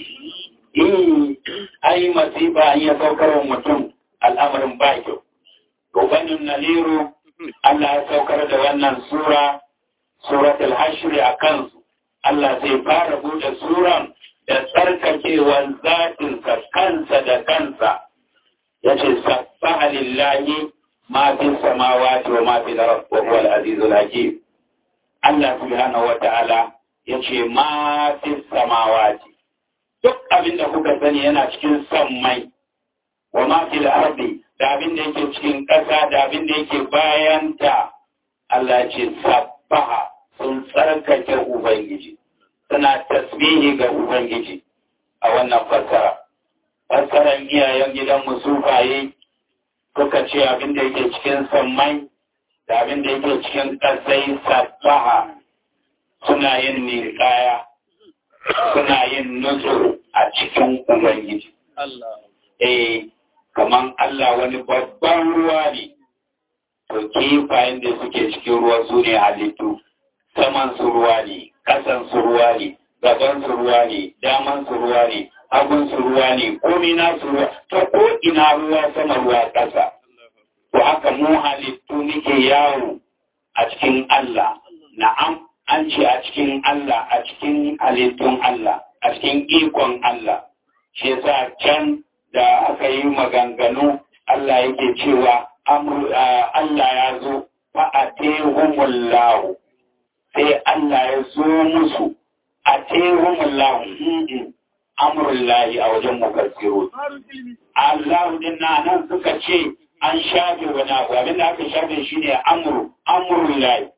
ai masifa an ya saukar wa mutum al'amarin ba kyau. Rubanin Naliru, Allah ya saukar da wannan sura, suratul hashri a kansu. Allah zai fara buɗe suran da tsarkakewar zatinsa kansa da kansa. Ya ce, Sabbaha lillahi ma fi samawati wa ma fi wa huwa al-azizul hakim. Allah subhanahu wa ta'ala ya ce, ma fi samawati. duk abin da kuka sani yana cikin son mai wa mafi ardi da abin da yake cikin ƙasa da abin da yake bayanta Allah ce sabbaha sun tsarkake Ubangiji suna tasbihi ga Ubangiji a wannan fassara fassaran iyayen gidan musufaye suka ce abin da yake cikin son mai da abin da yake cikin ƙasai sabbaha suna yin ninkaya suna yin nutsu a cikin Ubangiji. Eh, kaman Allah wani babban ruwa ne, to kifayen da suke cikin ruwa su ne halittu, saman su ruwa ne, ƙasan su ruwa ne, gaban su ruwa ne, daman su ruwa ne, hagun su ruwa ne, komi na su ruwa, ta ko ina ruwa sama ruwa ƙasa. To haka mu halittu muke yawo a cikin Allah, na'am. an ce a cikin Allah a cikin halittun Allah a cikin ikon Allah shi yasa can da aka yi maganganu Allah yake cewa Allah ya zo fa a tehumullahu sai Allah ya zo musu a tehumullahu amurullahi a wajen mukassiru Allah din na nan suka ce an shafe wani abu abinda aka shafe shi ne amuru amurullahi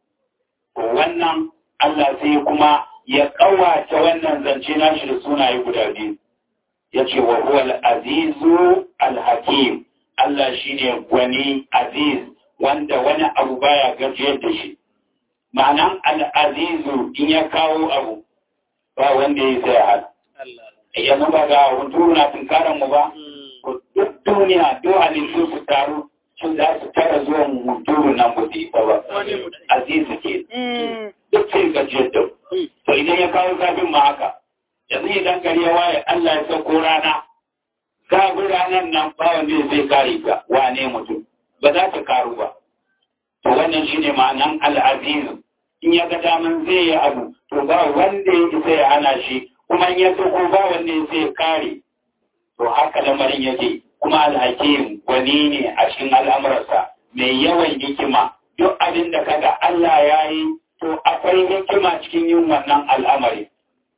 wannan Allah sai kuma ya kawace wannan zance nashi da sunaye guda biyu ya ce wa huwa al-azizu al-hakim Allah shine gwani aziz wanda wani abu baya gajiyar da shi ma'anan al-azizu in ya kawo abu ba wanda ya sai hal yanzu ba ga hunturu na tunkaran mu ba duk duniya duk halittu su taru sun za su tara zuwan hunturu nan ba su isa ba azizu ke duk sai gajiyar da to idan ya kawo zafin ma haka yanzu idan gari ya waye Allah ya sauko rana kafin ranar nan ba wanda zai kare ka wane mutum ba za ta karu ba to wannan shine ma'anan al'azizu in ya ga daman zai yi abu to ba wanda ya isa ya hana shi kuma in ya sauko ba wanda ya sai kare to haka lamarin yake kuma alhakim wani ne a cikin al'amuransa mai yawan hikima duk abin da kaga Allah ya yi to akwai hikima cikin yin wannan al'amari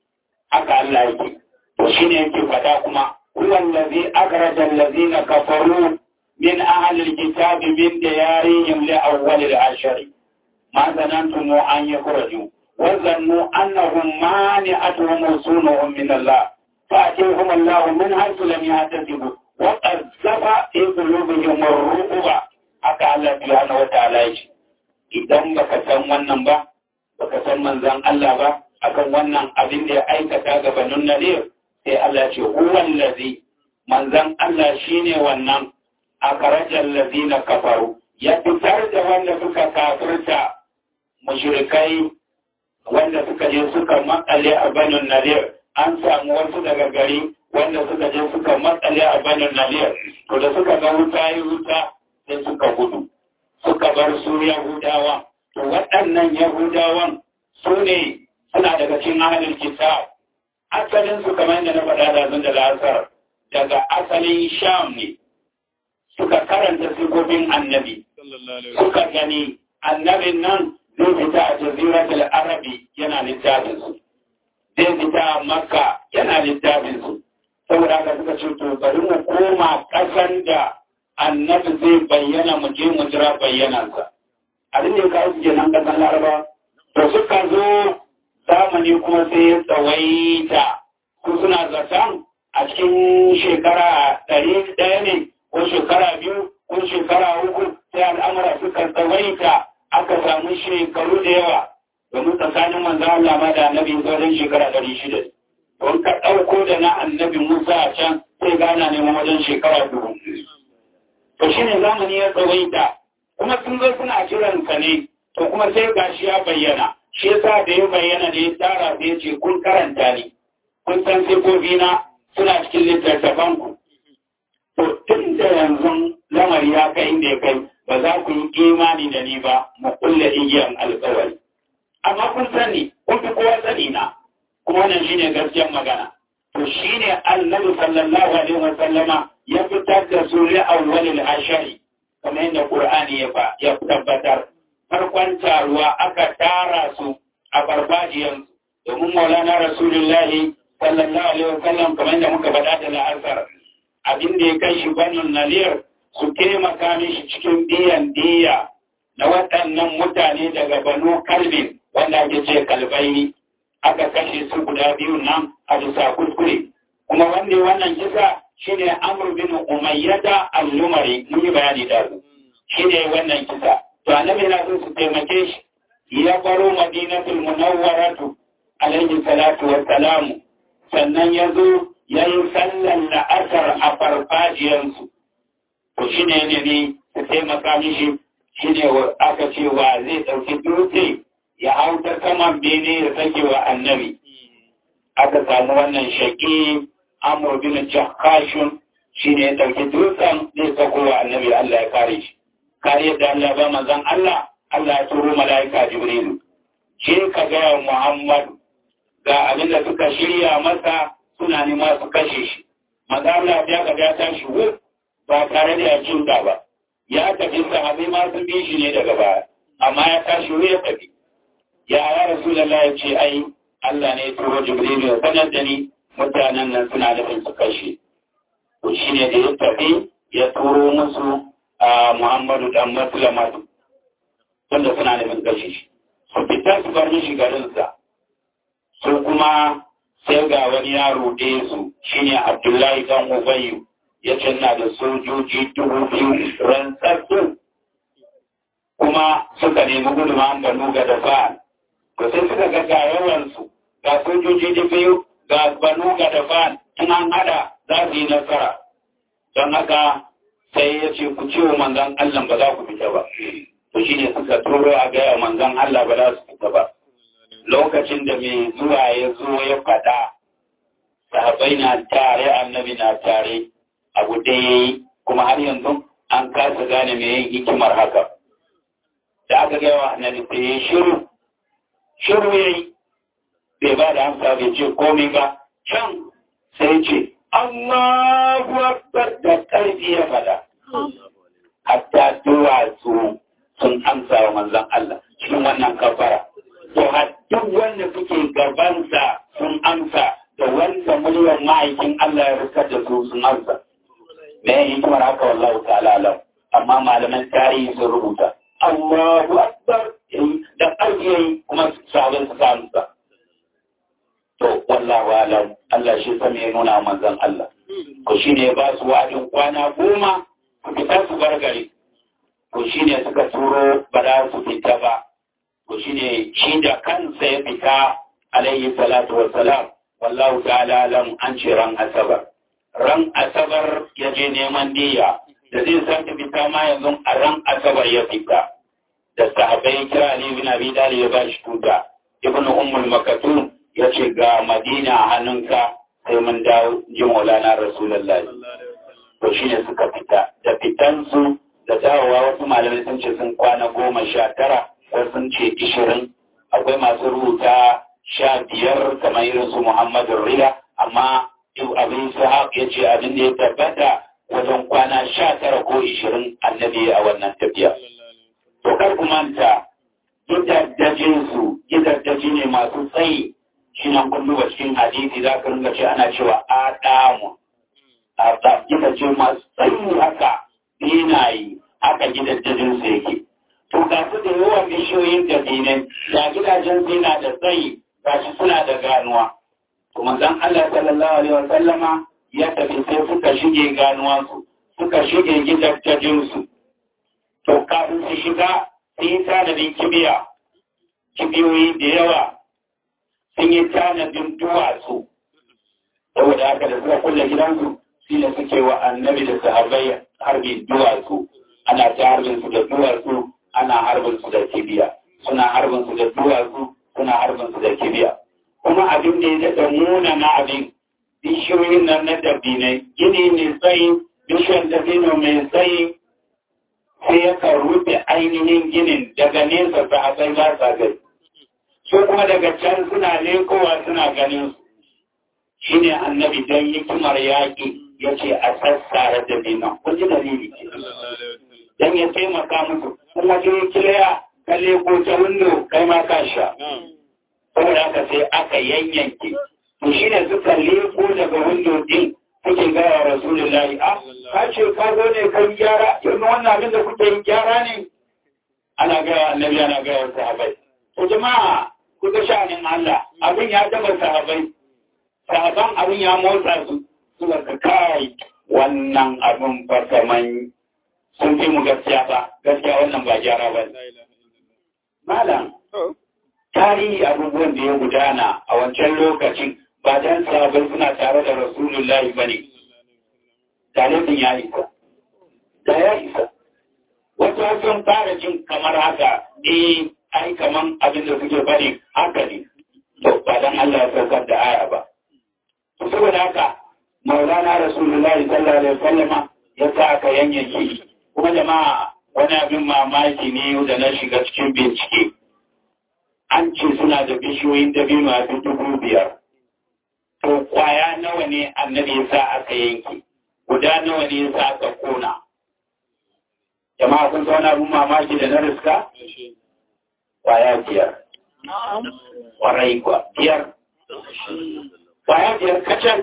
haka Allah yake to shine yake fada kuma huwa allazi akhraja allazina kafaru min ahli alkitabi min diyarihim li awwal al-ashr ma zanantum an yakhraju wa zannu annahum mani'atuhum usunuhum min Allah فأتيهم الله من حيث لم يحتسبوا وقذف في قلوبهم الرعب haka Allah subhanahu wa ta'ala yake idan baka san wannan ba baka san manzon Allah ba akan wannan abin da ya aikata ga banun nadir sai Allah ce huwa allazi manzon Allah shine wannan akarajal ladina kafaru ya fitar da wanda suka kafirta mushrikai wanda suka je suka makale a banun nadir an samu wasu daga gari wanda suka je suka matsale a banin naliyar to da suka ga wuta yi wuta sai suka gudu suka bar su yahudawa to waɗannan yahudawan su ne suna daga cikin ahalin kitab asalin su kamar yadda na faɗa da zun da lasar daga asalin sham ne suka karanta sifofin annabi suka gani annabin nan zai fita a jaziratul arabi yana littafin su zai fita makka yana littafin su saboda haka suka ce to bari mu koma ƙasan da annabi zai bayyana mu je mu jira bayyanansa abin da ya kawo su kenan ƙasan laraba to suka zo zamani kuma sai ya tsawaita su suna zaton a cikin shekara ɗari ɗaya ne ko shekara biyu ko shekara uku sai al'amura suka tsawaita aka samu shekaru da yawa domin tsakanin manzo Allah ma da annabi wajen shekara ɗari shida don ka ɗauko da na annabi Musa a can sai gana neman wajen shekara dubu. To shi ne zamani ya tsawaita kuma sun zo suna jiran ka ne to kuma sai gashi ya bayyana shi yasa da ya bayyana da ya tara sai ya ce kun karanta ni kun san sifofi na suna cikin littattafan ku. To tun da yanzu lamari ya kai inda ya kai ba za ku yi imani da ni ba mu kulle igiyan alƙawari. Amma kun sani kun fi kowa sani na. kuma wannan shine gaskiyar magana to shine annabi sallallahu alaihi wa sallama ya fitar da su li awwalil ashari kamar yadda qur'ani ya fa ya tabbatar farkon taruwa aka tara su a farfajiyan domin maulana rasulullahi sallallahu alaihi wa sallam kamar yadda muka faɗa da la'asar abin da ya kai shi banin naliyar su taimaka mishi cikin biyan diya na waɗannan mutane daga banu kalbin wanda ake ce kalbaini aka kashe su guda biyu nan a bisa kuskure kuma wanda wannan kisa shine Amr bin Umayyada al-Lumari mun yi bayani da su shine wannan kisa to annabi na so su taimake shi ya baro Madinatul Munawwaratu alaihi salatu wassalam sannan ya zo ya yi sallan la'asar a farfajiyarsu to shine ne ne su taimaka mishi shine aka ce wa zai ɗauki dutse ya hau ta saman bene ya sake wa annabi aka samu wannan shaƙi amur bin jakashun shi ne ya ɗauki dutsen zai sako wa annabi Allah ya kare shi kare da Allah ba manzan Allah Allah ya turo mala'ika jibrilu shi ka gaya Muhammadu ga abin da suka shirya masa suna nema su kashe shi maza Allah ya ga ya tashi wuf ba tare da ya cinta ba ya tafi sahabai ma sun bi shi ne daga baya amma ya tashi wuf ya tafi ya ya Rasulallah ya ce ai Allah ne ya turo Jibril ya sanar da ni mutanen nan suna nufin su kashe. To shi ne da ya tafi ya turo musu a Muhammadu dan Maslamatu wanda suna nufin kashe shi. Su fita su bar mishi garinsa. Su kuma sai ga wani yaro ɗaya su shine Abdullahi dan Ubayyu ya canna da sojoji dubu biyu rantsattu kuma suka nemi gudunmawar Banu ga dafa to sai suka ga ga yawansu ga sojoji da biyu ga banu ga dafa in an hada za su yi nasara don haka sai ya ce ku ce wa manzan Allah ba za ku fita ba to shine suka turo a gaya manzan Allah ba za su fita ba lokacin da mai zuwa ya zo ya faɗa sahabai na tare annabi na tare abu da ya yi kuma har yanzu an kasa gane mai yin hikimar haka da aka gaya wa annabi sai ya shiru shiru ya yi bai ba da amsa bai ce komai ba can sai ce Allahu Akbar da ƙarfi ya faɗa hatta duwatsu sun amsa wa manzon Allah cikin wannan kafara to har duk wanda suke gabansa sun amsa kiwon ma'aikin Allah ya riskar da su sun amsa me ya hikimar haka wallahu ta'ala alam amma malaman tarihi sun rubuta Allahu akbar da ƙarfi yayi kuma sabon su samu sa to wallahu alam Allah shi sa me nuna manzon Allah ko shine ba su wa'adin kwana goma su fita su bar gari ko shine suka turo ba za su fita ba ko shine shi da kansa ya fita alaihi salatu wassalam wallahu ta'ala alam an ce ran asabar ran asabar ya je neman diya da zai sake fita ma yanzu a ran asabar ya fita da sahabai kira Ali bin Abi Talib ya ba shi tuta ibn ummul makatun ya ce ga madina a hannunka sai mun dawo ji maulana rasulullahi to shine suka fita da fitansu da dawowa wasu malamai sun ce sun kwana goma sha tara wasu sun ce ishirin akwai masu rubuta sha biyar kamar irin su muhammadu rida amma abin sahab ya ce abin da ya tabbata wajen kwana sha tara ko ishirin annabi a wannan tafiya to kar ku manta gidaddajinsu gidaddaji ne masu tsayi shi nan kun duba cikin hadisi za ka ringa ce ana cewa adamu a gidaje masu tsayi haka binayi haka gidaddajinsu yake to ga su da yawan bishiyoyin da binai ga gidajen zina da tsayi ga shi suna da ganuwa to manzon Allah sallallahu alaihi wa sallama ya tafi sai suka shige ganuwansu suka shige gidaddajinsu to kafin su shiga sun yi tanadin kibiya kibiyoyi da yawa sun yi tanadin duwatsu saboda haka da suka kulle gidansu shi ne suke wa annabi da sahabbai harbin duwatsu ana ta harbin su da duwatsu ana harbin su da kibiya suna harbin su da duwatsu suna harbin su da kibiya kuma abin da ya daɗa nuna na abin bishiyoyin nan na dabinai gini mai tsayi bishiyar dabino mai tsayi sai ya rufe ainihin ginin daga nesa ta akai ba sa gani su kuma daga can suna lekowa suna ganin su shi ne annabi don hikimar yaƙi ya ce a sassara da bina kun ji dalili ce don ya taimaka musu kuma je kiliya ka leko ta windo kai ma ka sha saboda haka sai aka yanyanke to shi ne suka leko daga windo din kuke gaya rasulullahi a ka ce ka zo ne kan gyara yanzu wannan abin da kuke yin gyara ne ana gaya annabi ana gaya sahabai to jama'a ku ga sha'anin Allah abin ya taba sahabai sahaban abin ya motsa su suka ka kai wannan abin ba kaman sun fi mu gaskiya ba gaskiya wannan ba gyara ba malam tarihi abubuwan da ya gudana a wancan lokacin ba dan sahabai suna tare da rasulullahi ba ne talibin ya isa da ya isa wata sun fara jin kamar haka eh ai kaman abin da suke bari haka ne to ba dan Allah ya saukar da aya ba to saboda haka maulana rasulullahi sallallahu alaihi wasallama ya sa aka yanyanke kuma jama'a wani abin mamaki ne da na shiga cikin bincike an ce suna da bishiyoyin dabino a dubu biyar to kwaya nawa ne annabi ya sa aka yanke guda nawa ne ya sa aka kona jama'a kun wani abin mamaki da na riska kwaya biyar kwarai kwa biyar kwaya biyar kacal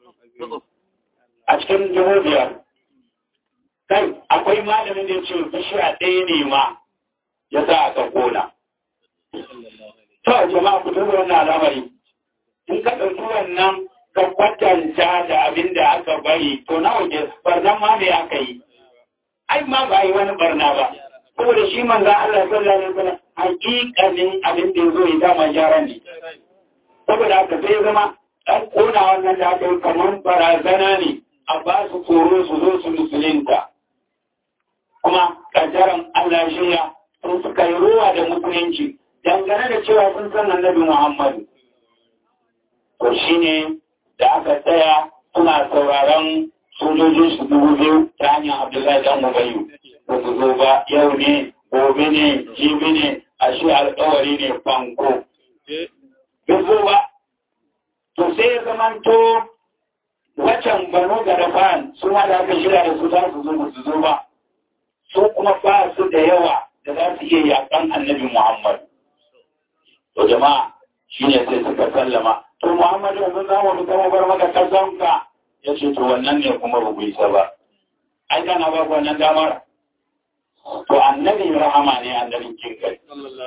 a cikin dubu biyar kai akwai malamin da ya ce bishiya ɗaya ne ma ya sa aka kona to jama'a ku duba wannan al'amari in ka ɗauki wannan ka kwatanta da abin da aka bari to nawa ke barnan ma me aka yi ai ma ba yi wani barna ba saboda shi manzo Allah sallallahu alaihi wasallam hakikanin abin da yazo ya dama gyara ne saboda haka sai zama dan kona wannan da aka yi kamar barazana ne a ba su tsoro su zo su musulunta kuma kaddaran Allah shiya sun suka yi ruwa da musulunci dangane da cewa sun san annabi Muhammadu to shine da aka tsaya suna sauraron sojojin su dubu biyu ta hanyar Abdullahi dan Ubayyu ba su zo ba yau ne gobe ne jibi ne a shi alkawari ne fanko bai zo ba to sai ya zamanto wacan banu da rafan su ma da aka shirya da su za su zo ba su zo ba su kuma ba su da yawa da za su iya yakan annabi Muhammad to jama'a shine sai suka sallama to Muhammadu yanzu za mu fita mu bar maka kasanka ya ce to wannan ne kuma ba ku isa ba ai kana ba wannan damar to annabi rahama ne annabin kinkai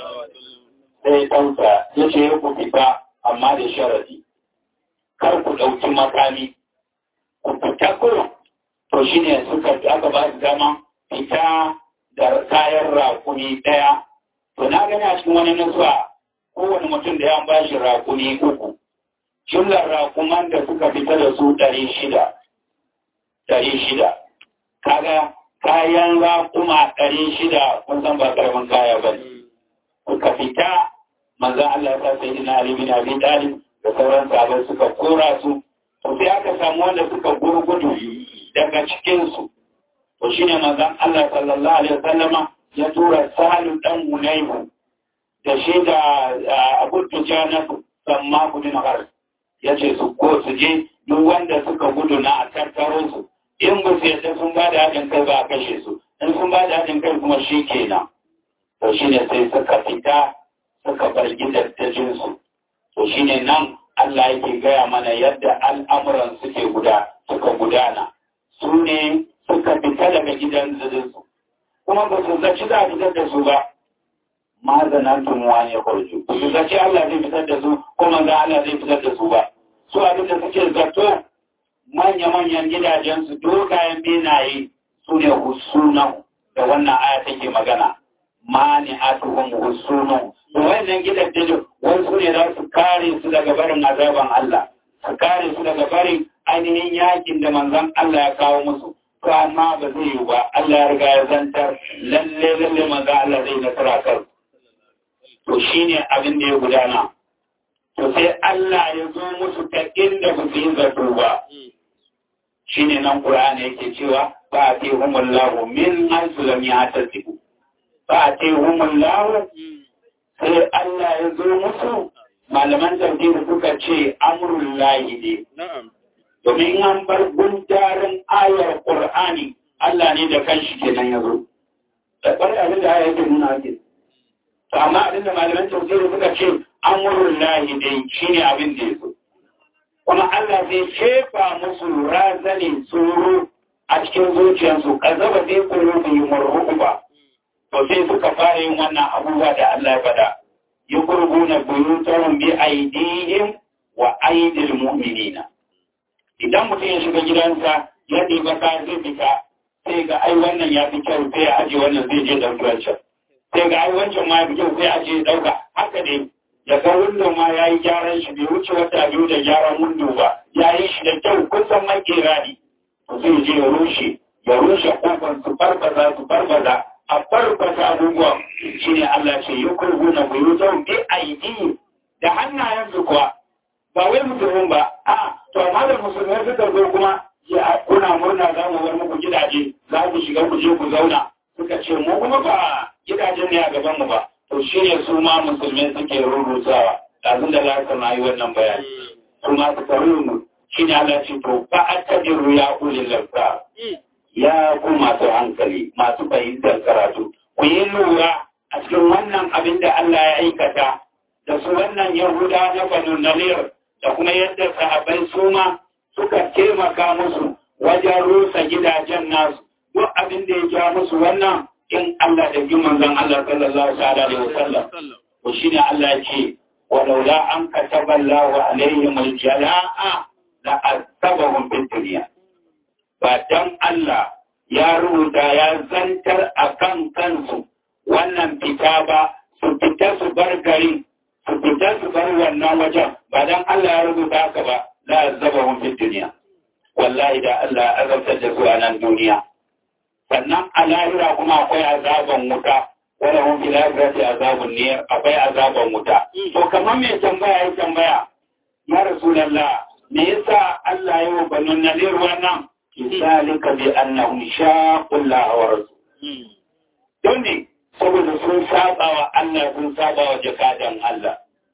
sai tausa ya ce ya ku fita amma da sharadi kar ku ɗauki makami ku fita kurum to shi ne suka aka ba su dama fita da kayan rakumi ɗaya to na gani a cikin wani nasuwa kowane mutum da ya ba shi rakumi uku jumlar rakuman da suka fita da su ɗari shida ɗari shida kaga kayan rakuma ɗari shida kun san ba karamin kaya ba ne suka fita manzan Allah ya sa sai dina Ali bin Abi Talib da sauran sahabbai suka kora su to sai aka samu wanda suka gurgudu daga cikin su to shine manzan Allah sallallahu alaihi wasallama ya tura Salu dan Hunayfu da shi da Abu Tujana samma kudin har ya ce su ko su je duk wanda suka gudu na a tattaro su in ba su yadda sun ba da haɗin kai ba a kashe su in sun ba da haɗin kai kuma shi kenan to shine sai suka fita suka bar gidajensu to shine nan Allah yake gaya mana yadda al'amuran suke guda suka gudana su ne suka fita daga gidan su kuma ba su zaci za a fitar da su ba ma zanantun wani ya kwarju ba su zaci Allah zai fitar da su kuma za Allah zai fitar da su ba su abin da suke zato manya-manyan gidajensu dogayen benaye su ne husunan da wannan aya take magana mani atuhum husunu wannan gidan da wasu ne za su kare su daga barin azaban Allah su kare su daga barin ainihin yakin da manzon Allah ya kawo musu to amma ba zai yi ba Allah ya riga ya zantar lalle lalle manzon Allah zai nasara kar to shine abin da ya gudana to sai Allah ya zo musu ta inda ba su yi zato ba shine nan Qur'ani yake cewa ba a ce humullahu min haythu lam yahtasibu ba a ce humullahu sai Allah ya zo musu malaman tafsir suka ce amrul lahi ne domin an bar gundarin ayar Qur'ani Allah ne da kanshi kenan ya zo da bar abin da ayar ke nuna ke to amma abin da malaman tafsir suka ce amrul lahi ne shine abin da ya zo kuma Allah zai shefa musu razani tsoro a cikin zuciyarsu kazaba zai kuro da yi ba to sai suka fara yin wannan abubuwa da Allah ya faɗa yi gurguna buyutarun bi aidihim wa aidil mu'minina idan mutum ya shiga gidansa ya ɗiba ka zai fita sai ga ai wannan ya fi kyau sai ya aje wannan zai je ɗauki wancan sai ga ai wancan ma ya fi kyau sai aje ya ɗauka haka ne ya ga windo ma ya yi gyaran shi bai wuce wata biyu da gyaran windo ba ya yi shi da kyau kusan makera ne zai je ya rushe ya rushe kofar su farfaza su farfaza a farfasa abubuwan shi ne Allah ce yi kurgu na buyutun bi aidi da hannayensu kuwa ba wai musulmin ba a to amma da musulmai suka zo kuma ya kuna murna za mu bar muku gidaje za ku shiga ku je ku zauna suka ce mu kuma ba gidajen ne a gaban mu ba to shi ne su ma musulmai suke rurrutawa ɗazun da za su yi wannan bayani su ma suka rurru shi ne Allah ce to ba a tajiru ya ulil lafsa ya ku masu hankali masu fahimtar karatu ku yi lura a cikin wannan abin da Allah ya aikata da su wannan yahuda na banu nalir da kuma yadda sahabbai su ma suka taimaka musu wajen rusa gidajen nasu duk abin da ya ja musu wannan in Allah da bin manzon Allah sallallahu alaihi wasallam to shine Allah ya ce walaula an kataba Allahu alaihim aljala'a la asabahum fid dunya ba dan Allah ya rubuta ya zantar akan kansu wannan fita ba su fita su bar gari su fita su bar wannan wajen ba dan Allah ya rubuta haka ba la azabahum fid dunya wallahi da Allah ya azabtar da su a nan duniya sannan a lahira kuma akwai azaban wuta wala hum fil akhirati azabun nar akwai azaban wuta to kamar me tambaya ya tambaya ya rasulullah me yasa Allah ya wa banu nadir wannan zalika bi annahum shaqu Allah wa rasul don ne saboda sun saba wa Allah sun saba wa jakadan Allah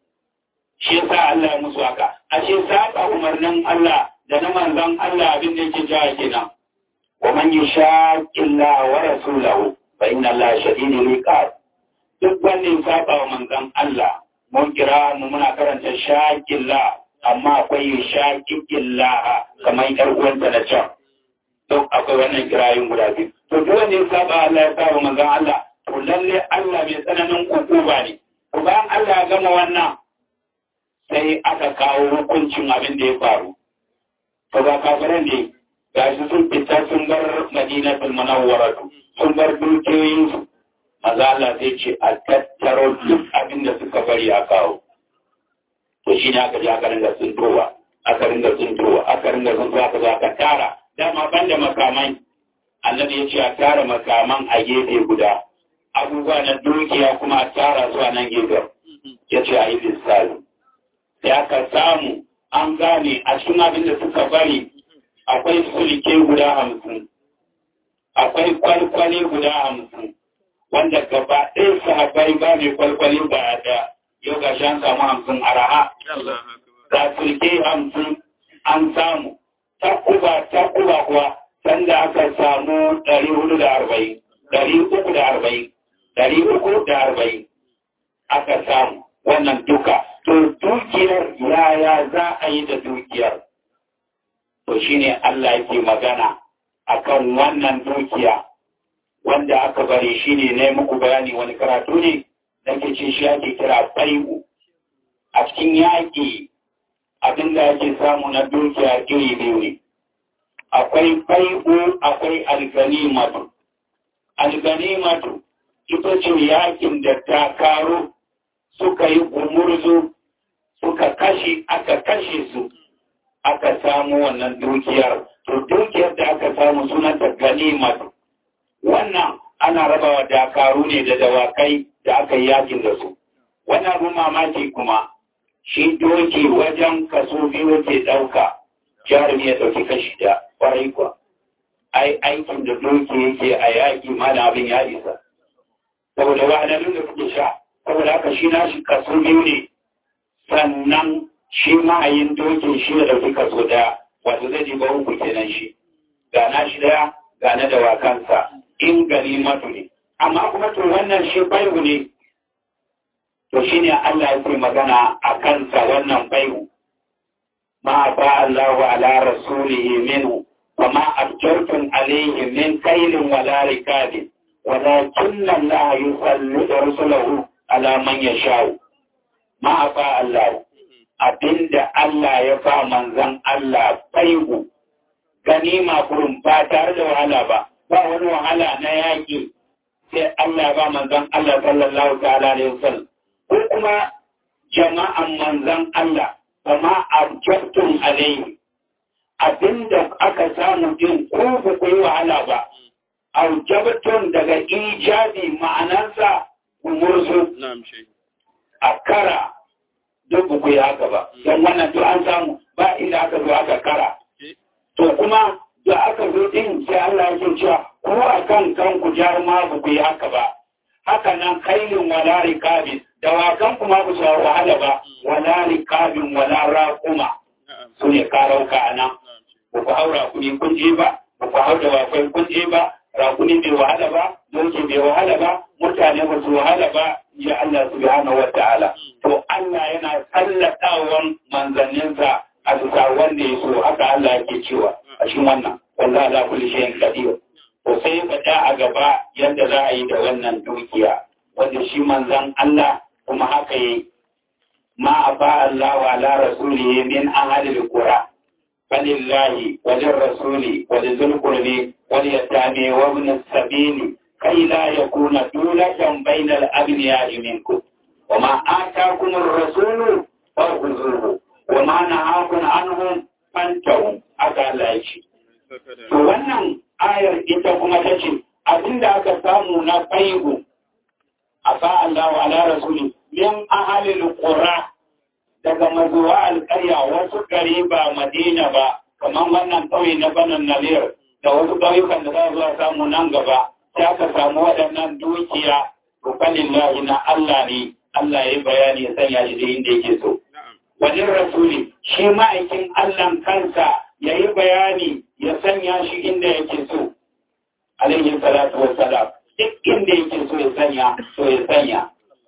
shi yasa Allah ya musu haka ashe saba umarnin Allah da na manzon Allah abin da yake jawa kenan ومن يشاق الله ورسوله فإن الله شديد العقاب duk wanda ya saba wa manzon Allah mun kira mu muna karanta shakilla amma akwai shakilla kamar yar uwanta na can don akwai wannan kirayin guda biyu to duk wanda ya saba Allah ya saba manzon Allah to lalle Allah mai tsananin hukuma ne to bayan Allah ya gama wannan sai aka kawo hukuncin abin da ya faru to ba kafiran ne gashi sun fita sun bar madinatul munawwara sun bar dukiyoyinsu maza Allah zai ce a tattaro duk abin da suka bari a kawo. To shi ne aka ji aka ringa tsintowa, aka ringa tsintowa, aka ringa tsintowa aka zo aka tara. Dama ban da makamai, annabi ya ce a tara makaman a gefe guda. Abubuwa na dukiya kuma a tara su a nan gefen. Ya ce a yi lissali. Sai aka samu an gane a cikin abin da suka bari akwai sulke guda hamsin. Akwai kwalkwale guda hamsin. wanda gaba ɗaya sahabbai ba mai kwalkwali ba da yau ga shan samu hamsin araha da sulke hamsin an samu takuba takuba kuwa sanda aka samu ɗari hudu da arba'in ɗari uku da arba'in ɗari uku da arba'in aka samu wannan duka to dukiyar yaya za a yi da dukiyar to shine Allah yake magana akan wannan dukiya wanda aka bari shi ne na muku bayani wani karatu ne da ke ce shi ake kira fai'u a cikin yaƙi abin da ake samu na dukiya iri biyu ne akwai fai'u akwai alganimatu alganimatu ita ce yaƙin da ta karo suka yi gumurzu suka kashe aka kashe su aka samu wannan dukiyar to dukiyar da aka samu sunanta ganimatu wannan ana rabawa dakaru ne da dawakai da aka yi yakin da su wannan abin mamaki kuma shi doki wajen kaso biyu ke ɗauka jarumi ya ɗauki kashi da ƙwarai kuwa ai aikin da doki yake a yaƙi ma da abin ya isa saboda wahalhalun da kuke sha saboda haka shi na shi kaso biyu ne sannan shi ma'ayin dokin shi da ɗauki kaso ɗaya wato zai ji ba uku kenan shi ga na shi ɗaya ga na dawakansa in ganimatu ne amma kuma to wannan shi baihu ne to shine Allah ya ce magana a kansa wannan baihu ma fa Allahu ala rasulihi minhu wa ma abjartum alayhi min kailin wala rikabin walakin Allah yusallitu rusulahu ala man yasha'u ma fa Allah abinda Allah ya fa manzon Allah baihu ganima kurum ba tare da wahala ba ba wani wahala na yaƙi sai Allah ba manzan Allah sallallahu ta'ala alaihi wasallam ko kuma jama'an manzan Allah kama abjabtum alaihi abinda aka samu din ko ba ku yi wahala ba aujabtun daga ijabi ma'anarsa umurzu a kara duk ba ku yi haka ba don wannan duk an samu ba inda aka zo aka kara to kuma da aka zo din sai Allah ya cewa ko a kan kanku jaruma ba ku yi haka ba haka nan kailin wala rikabin dawakan kuma ku sa wahala ba wala rikabin wala raquma su ne karauka a nan ba ku haura kuɗi kun je ba ba ku hau dawakai kun je ba rakuni bai wahala ba doki bai wahala ba mutane ba su wahala ba ya Allah subhanahu wa ta'ala to Allah yana tsallatawan manzanninsa a bisa wanda ya so haka Allah yake cewa a cikin wannan wallahi la kulli shay'in qadir to sai faɗa a gaba yadda za a yi da wannan dukiya wanda shi manzan Allah kuma haka yi ma aba Allah wa ala rasulihi min ahli alqura falillahi wa lirrasuli wa lizul qurbi wal yatami wa ibn as-sabil kay la yakuna dulatan bainal aghniya'i minkum wa ma ataakum ar-rasulu fakhudhuhu wa ma nahakum anhu fantahu aka Allah ya ce to wannan ayar ita kuma ta ce abinda aka samu na faihu a Allah wa ala rasuli min ahalil qura daga mazuwa alƙarya wasu gari ba madina ba kamar wannan ƙauye na banan nalir da wasu ƙauyukan da za zuwa samu nan gaba sai aka samu waɗannan dukiya rufanin lahi na Allah ne Allah ya bayani ya sanya shi da inda yake so wajen rasuli shi ma'aikin Allah kansa ya yi bayani ya sanya shi inda yake so alaihi salatu wassalam duk inda yake so ya sanya so ya sanya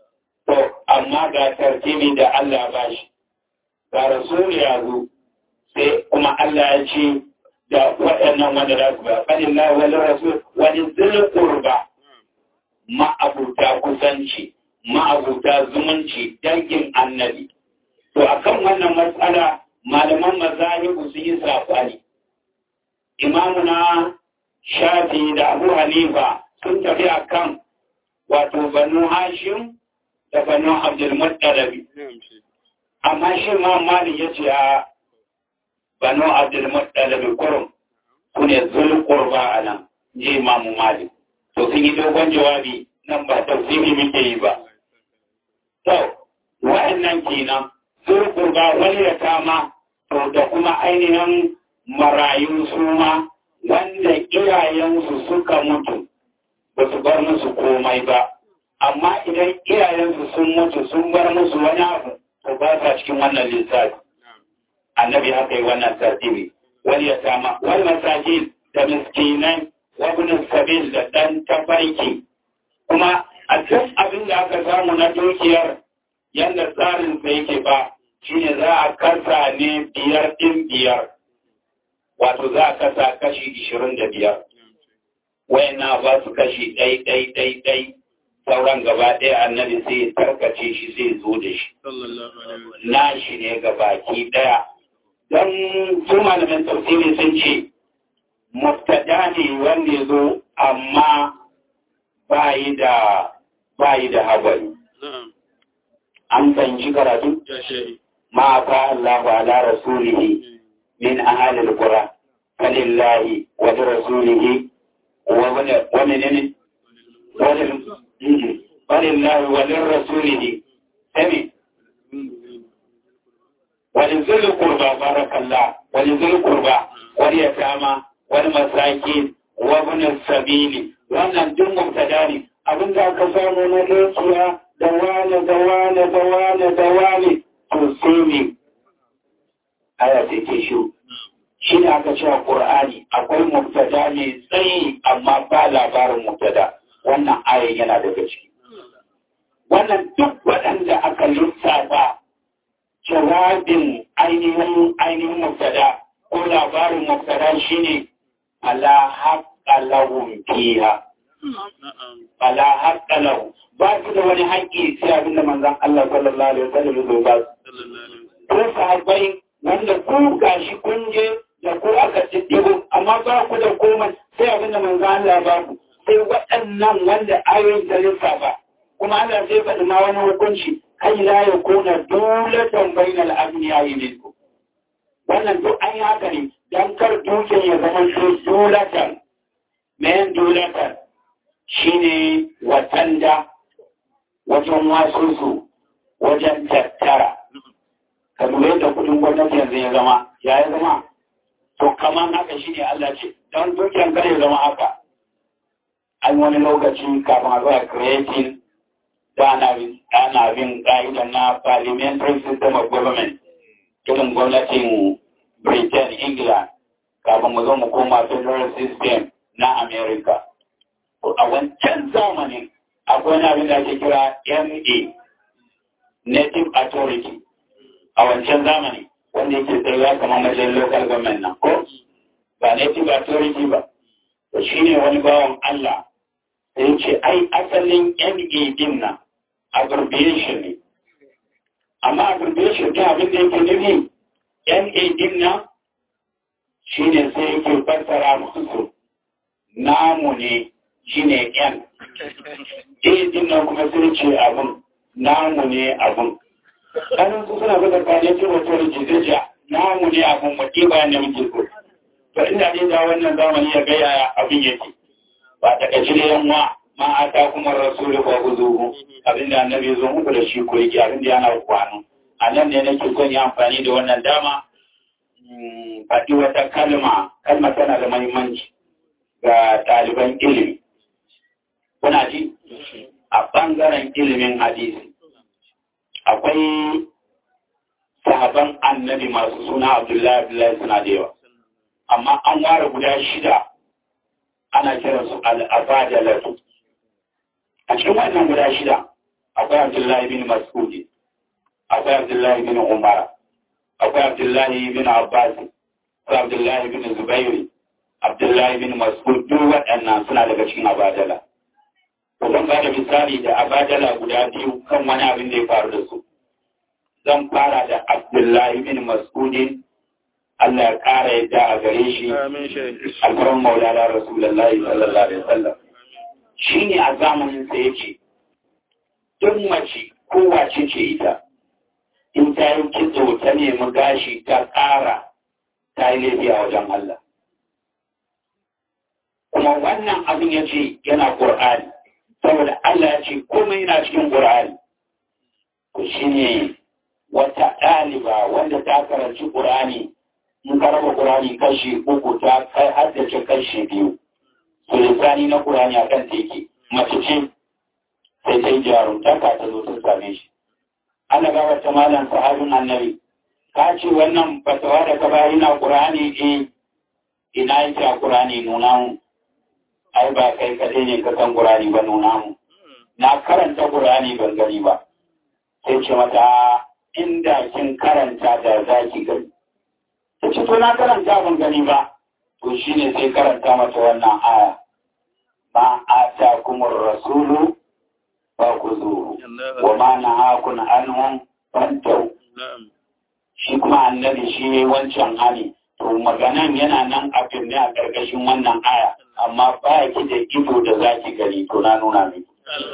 to amma ga tartibi da Allah ba shi ga rasul ya zo sai kuma Allah ya ce da waɗannan wanda za su ba fadin la wani rasul wani zulqurba ma'abuta kusanci ma'abuta zumunci dangin annabi to akan wannan matsala malaman mazahibu su yi saɓani imamuna shafi da abu hanifa sun tafi akan wato banu hashim da banu abdulmuttalabi amma shi ma mali ya ce a banu abdulmuttalabi kurum su ne zulkurba a nan je imamu mali to sun yi dogon jawabi nan ba tafsiri muke yi ba to wa'annan kenan zulkurba wani ya kama to da kuma ainihin marayu su ma wanda iyayensu suka mutu ba su bar musu komai ba amma idan iyayensu sun mutu sun bar musu wani abu to ba sa cikin wannan lissafi annabi haka yi wannan tartibi wani ya sama wani masajin da miskinai wabinin sabil da ɗan tafarki kuma a duk abin da aka samu na dukiyar yadda tsarin sa yake ba shine za a kasa ne biyar ɗin biyar wato za a kasa kashi ishirin da biyar wayana ba su kashi ɗai ɗai ɗai ɗai sauran gaba ɗaya annabi sai ya tarkace shi sai zo da shi na shi ne ga baki ɗaya don su malamin tafsiri sun ce mubtada ne wanda ya zo amma bayi da bayi da habari an fahimci karatu ma fa Allahu ala rasulihi min ahli alqura falillahi wa rasulihi wa wa menene walillahi wa lirrasulihi sami ولذي القربى بارك الله ولذي القربى واليتامى والمساكين وابن السبيل wannan duk mubtada ne abin da aka samu na dukiya da wane da wane da wane da wane to sai ne aya sai ce shi shi ne aka cewa qur'ani akwai mubtada ne tsayi amma ba labarin mubtada wannan ayan yana daga ciki wannan duk waɗanda aka lissafa jawabin ainihin ainihin mubtada ko labarin mubtada shine ala haqqa lahum fiha ala haqqa lahu ba su da wani haƙƙi sai abinda manzon Allah sallallahu alaihi wasallam ya ba su ko sahabbai wanda ku gashi kun je da ku aka tiddigo amma ba ku da komai sai abinda manzon Allah ba ku sai waɗannan wanda ayoyin ta lissafa kuma Allah sai faɗi ma wani hukunci kai la ya kuna dulatan bainal abniyayi minkum wannan duk an yi haka ne dan kar dukin ya zama su dulatan men dulatan shine watanda wajen wasusu wajen tattara ka lura yadda kudin gwamnati yanzu ya zama ya yi zama to kamar haka shine Allah ce don dukiyan kar ya zama haka an wani lokaci kafin a zuwa creating da ana bin ƙa'idar na parliamentary system of government irin gwamnatin britain england kafin mu zo mu koma federal system na america a wancan zamanin akwai wani abin da ake kira ma native authority a wancan zamani wanda yake tsayuwa kamar majalisar local government na ko ba native authority ba to shine wani bawan allah sai ce ai asalin ma din nan abbreviation ne amma abbreviation ta abin da yake nufi NA din nan shi ne sai yake fassara musu namu ne shi ne N A din nan kuma sai ce abin namu ne abin ɗanin su suna zuba kane ce wato da jizeja namu ne abin mutu bayan da muke so to inda ne da wannan zamani ya gaya abin yake ba ta kaci da yanwa ma ata kuma rasulu fa huzuhu abinda annabi zo muku da shi ko yake abinda yana kwano a nan ne nake son yi amfani da wannan dama faɗi wata kalma kalma tana da mahimmanci ga ɗaliban ilimi kuna ji a ɓangaren ilimin hadisi akwai sahaban annabi masu suna abdullahi abdullahi suna da yawa amma an ware guda shida ana kiransu al'abadalatu a cikin wannan guda shida akwai Abdullahi bin Mas'ud akwai Abdullahi bin Umar akwai Abdullahi bin Abbas akwai Abdullahi bin Zubairu Abdullahi bin Mas'ud duk waɗannan suna daga cikin abadala zan ba da misali da abadala guda biyu kan wani abin da ya faru da su zan fara da Abdullahi bin Mas'udin Allah ya ƙara yadda a gare shi alfarin maulana Rasulullahi sallallahu alaihi wasallam shi ne a zamanin sa yake duk mace kowace ce ita in ta yi kitso ta nemi gashi ta ƙara ta yi laifi a wajen Allah kuma wannan abin ya ce yana ƙur'ani saboda Allah ya ce komai yana cikin ƙur'ani ku shi ne wata ɗaliba wanda ta karanci ƙur'ani in ka raba ƙur'ani kashi uku ta kai haddace kashi biyu su lissani na ƙur'ani a kan teke mace ce sai ta yi jaruntaka ta zo ta same shi Allah ga wata malam sahabin annabi ka ce wannan fatawa da ka bayar na ƙur'ani eh ina yake a ƙur'ani nuna mu ai ba kai kaɗai ne ka san ƙur'ani ba nuna mu na karanta ƙur'ani ban gani ba sai ce mata inda kin karanta da za ki gani ta ce to na karanta ban gani ba to shine sai karanta mata wannan aya ma ata kumur rasulu ba ku zo wa ma na hakun anhum fantau shi kuma annabi shi ne wancan hali to maganan yana nan a firne a ƙarƙashin wannan aya amma ba ki da ido da za ki gani to na nuna miki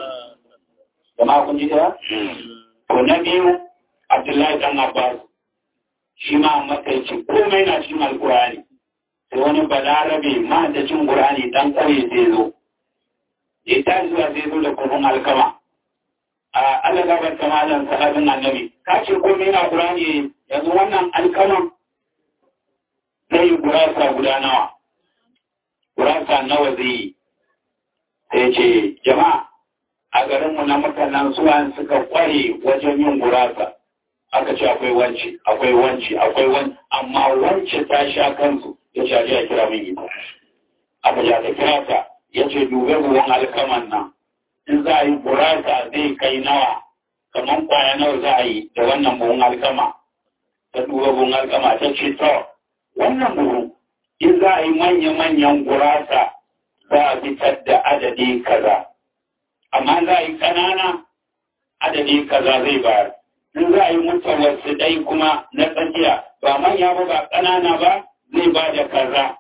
jama'a kun ji da to na biyu abdullahi dan abbas shi ma makaici komai na cikin alkurani sai wani balarabe ma da cin qur'ani dan kare zai zo ya ta zuwa zai zo da kurun alkama a Allah gabar kamalan sahabin annabi ka ce komai na qur'ani yanzu wannan alkaman zai yi gurasa guda nawa gurasa nawa zai yi sai ce jama'a a garinmu na mutanen suwan suka kware wajen yin gurasa aka ce akwai wanci akwai wanci akwai wanci amma wance ta sha kansu ya ce aje a kira min ita aka ja ta kira ta ya ce dube ruwan alkaman nan in za a yi gurasa zai kai nawa kamar kwaya nawa za a yi da wannan buhun alkama ta duba buhun alkama ta ce to wannan buhu in za a yi manya-manyan gurasa za a fitar da adadi kaza amma za a yi ƙanana adadi kaza zai bayar in za a yi mutawarsu dai kuma na tsakiya ba manya ba ba ƙanana ba zai ba da kaza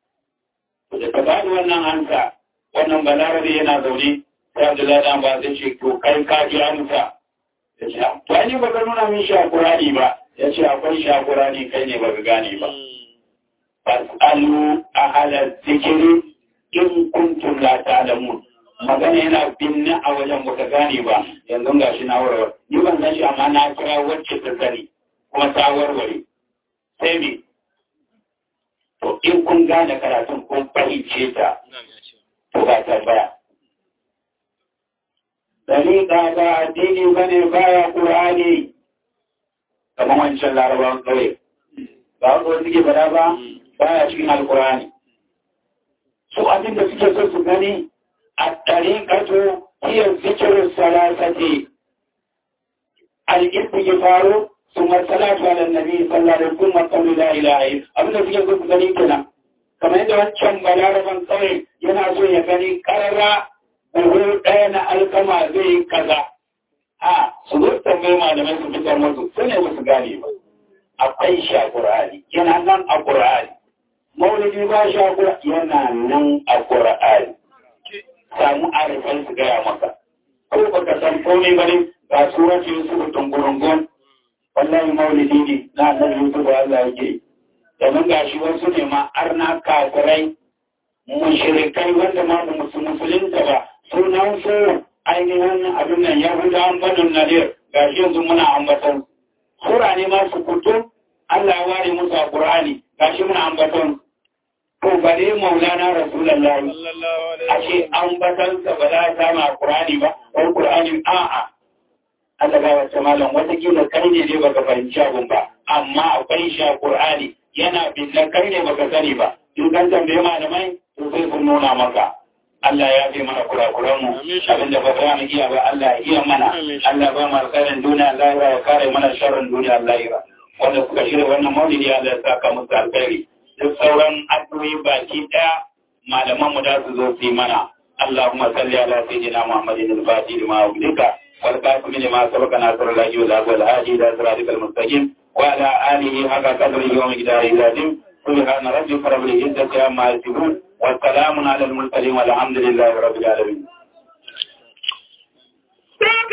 da ka bada wannan hansa wannan balarabe yana zaune sai abdullahi dan ba zai ce to kai ka ji amsa ya ce to ai ba ka nuna min shakurani ba ya ce akwai shakurani kai ne ba ka gane ba fasalu ahla zikiri in kuntum la ta'lamun magana yana binne a wajen baka gane ba yanzu ga shi na warware ni ban san shi amma na kira wacce ta sani kuma ta warware sai me to in kun gane karatun kun fahimce ta to ba ta baya Dalika ba addini bane baya Qur'ani kamar wancan larabawan kawai ba ko suke fada ba baya cikin alkurani su abin da suke so su gani الطريقة هي ذكر الثلاثة الاستغفار ثم الصلاة على النبي صلى الله عليه وسلم قول لا إله إلا أبدا في يقول gani kenan kamar yadda wancan balaraban kawai yana so ya gani karara buhu ɗaya na alkama zai kaza a su zo tambayi malamai su fitar musu su ne musu gane ba akwai shi a ƙur'ani yana nan a ƙur'ani maulidi ba shi a ƙur'ani yana nan a ƙur'ani samu arifan su gaya maka ko baka san komai ba ne ga surati yusuf tungurungun wallahi maulidi ne na annabi yusuf Allah yake domin ga shi wasu ne ma arna kafirai mushrikai wanda ma ba musu musulunta ba sunan su ainihin abin nan yahudawan banin nadir ga shi yanzu muna ambaton sura ne ma su kutu Allah ya ware musu a Qur'ani ga shi muna ambaton ko bare maulana rasulullahi ashe an batansa ba za a samu a Qur'ani ba ko Qur'ani a'a Allah ga wata malam watakila kai ne dai baka fahimci abun ba amma akwai shi a Qur'ani yana binne kai ne baka sani ba in kan tambaye malamai to sai sun nuna maka Allah ya fi mana kurakuranmu abinda ba za mu iya ba Allah ya iya mana Allah ba mu alkhairin duniya lahira ya kare mana sharrin duniya lahira wanda suka shirya wannan maulidi Allah ya saka musu alkhairi duk sauran addu'o'i baki daya malaman mu da su zo su yi mana Allahumma salli ala sayyidina Muhammadin al-Fatih lima ulika wal qasim lima sabaka nasr al-hadi wal hadi wal hadi ila siratikal mustaqim wa ala alihi haqqa qadrihi wa miqdarihi al-azim سبحان ربك رب العزة عما يصفون والسلام على المرسلين والحمد لله رب العالمين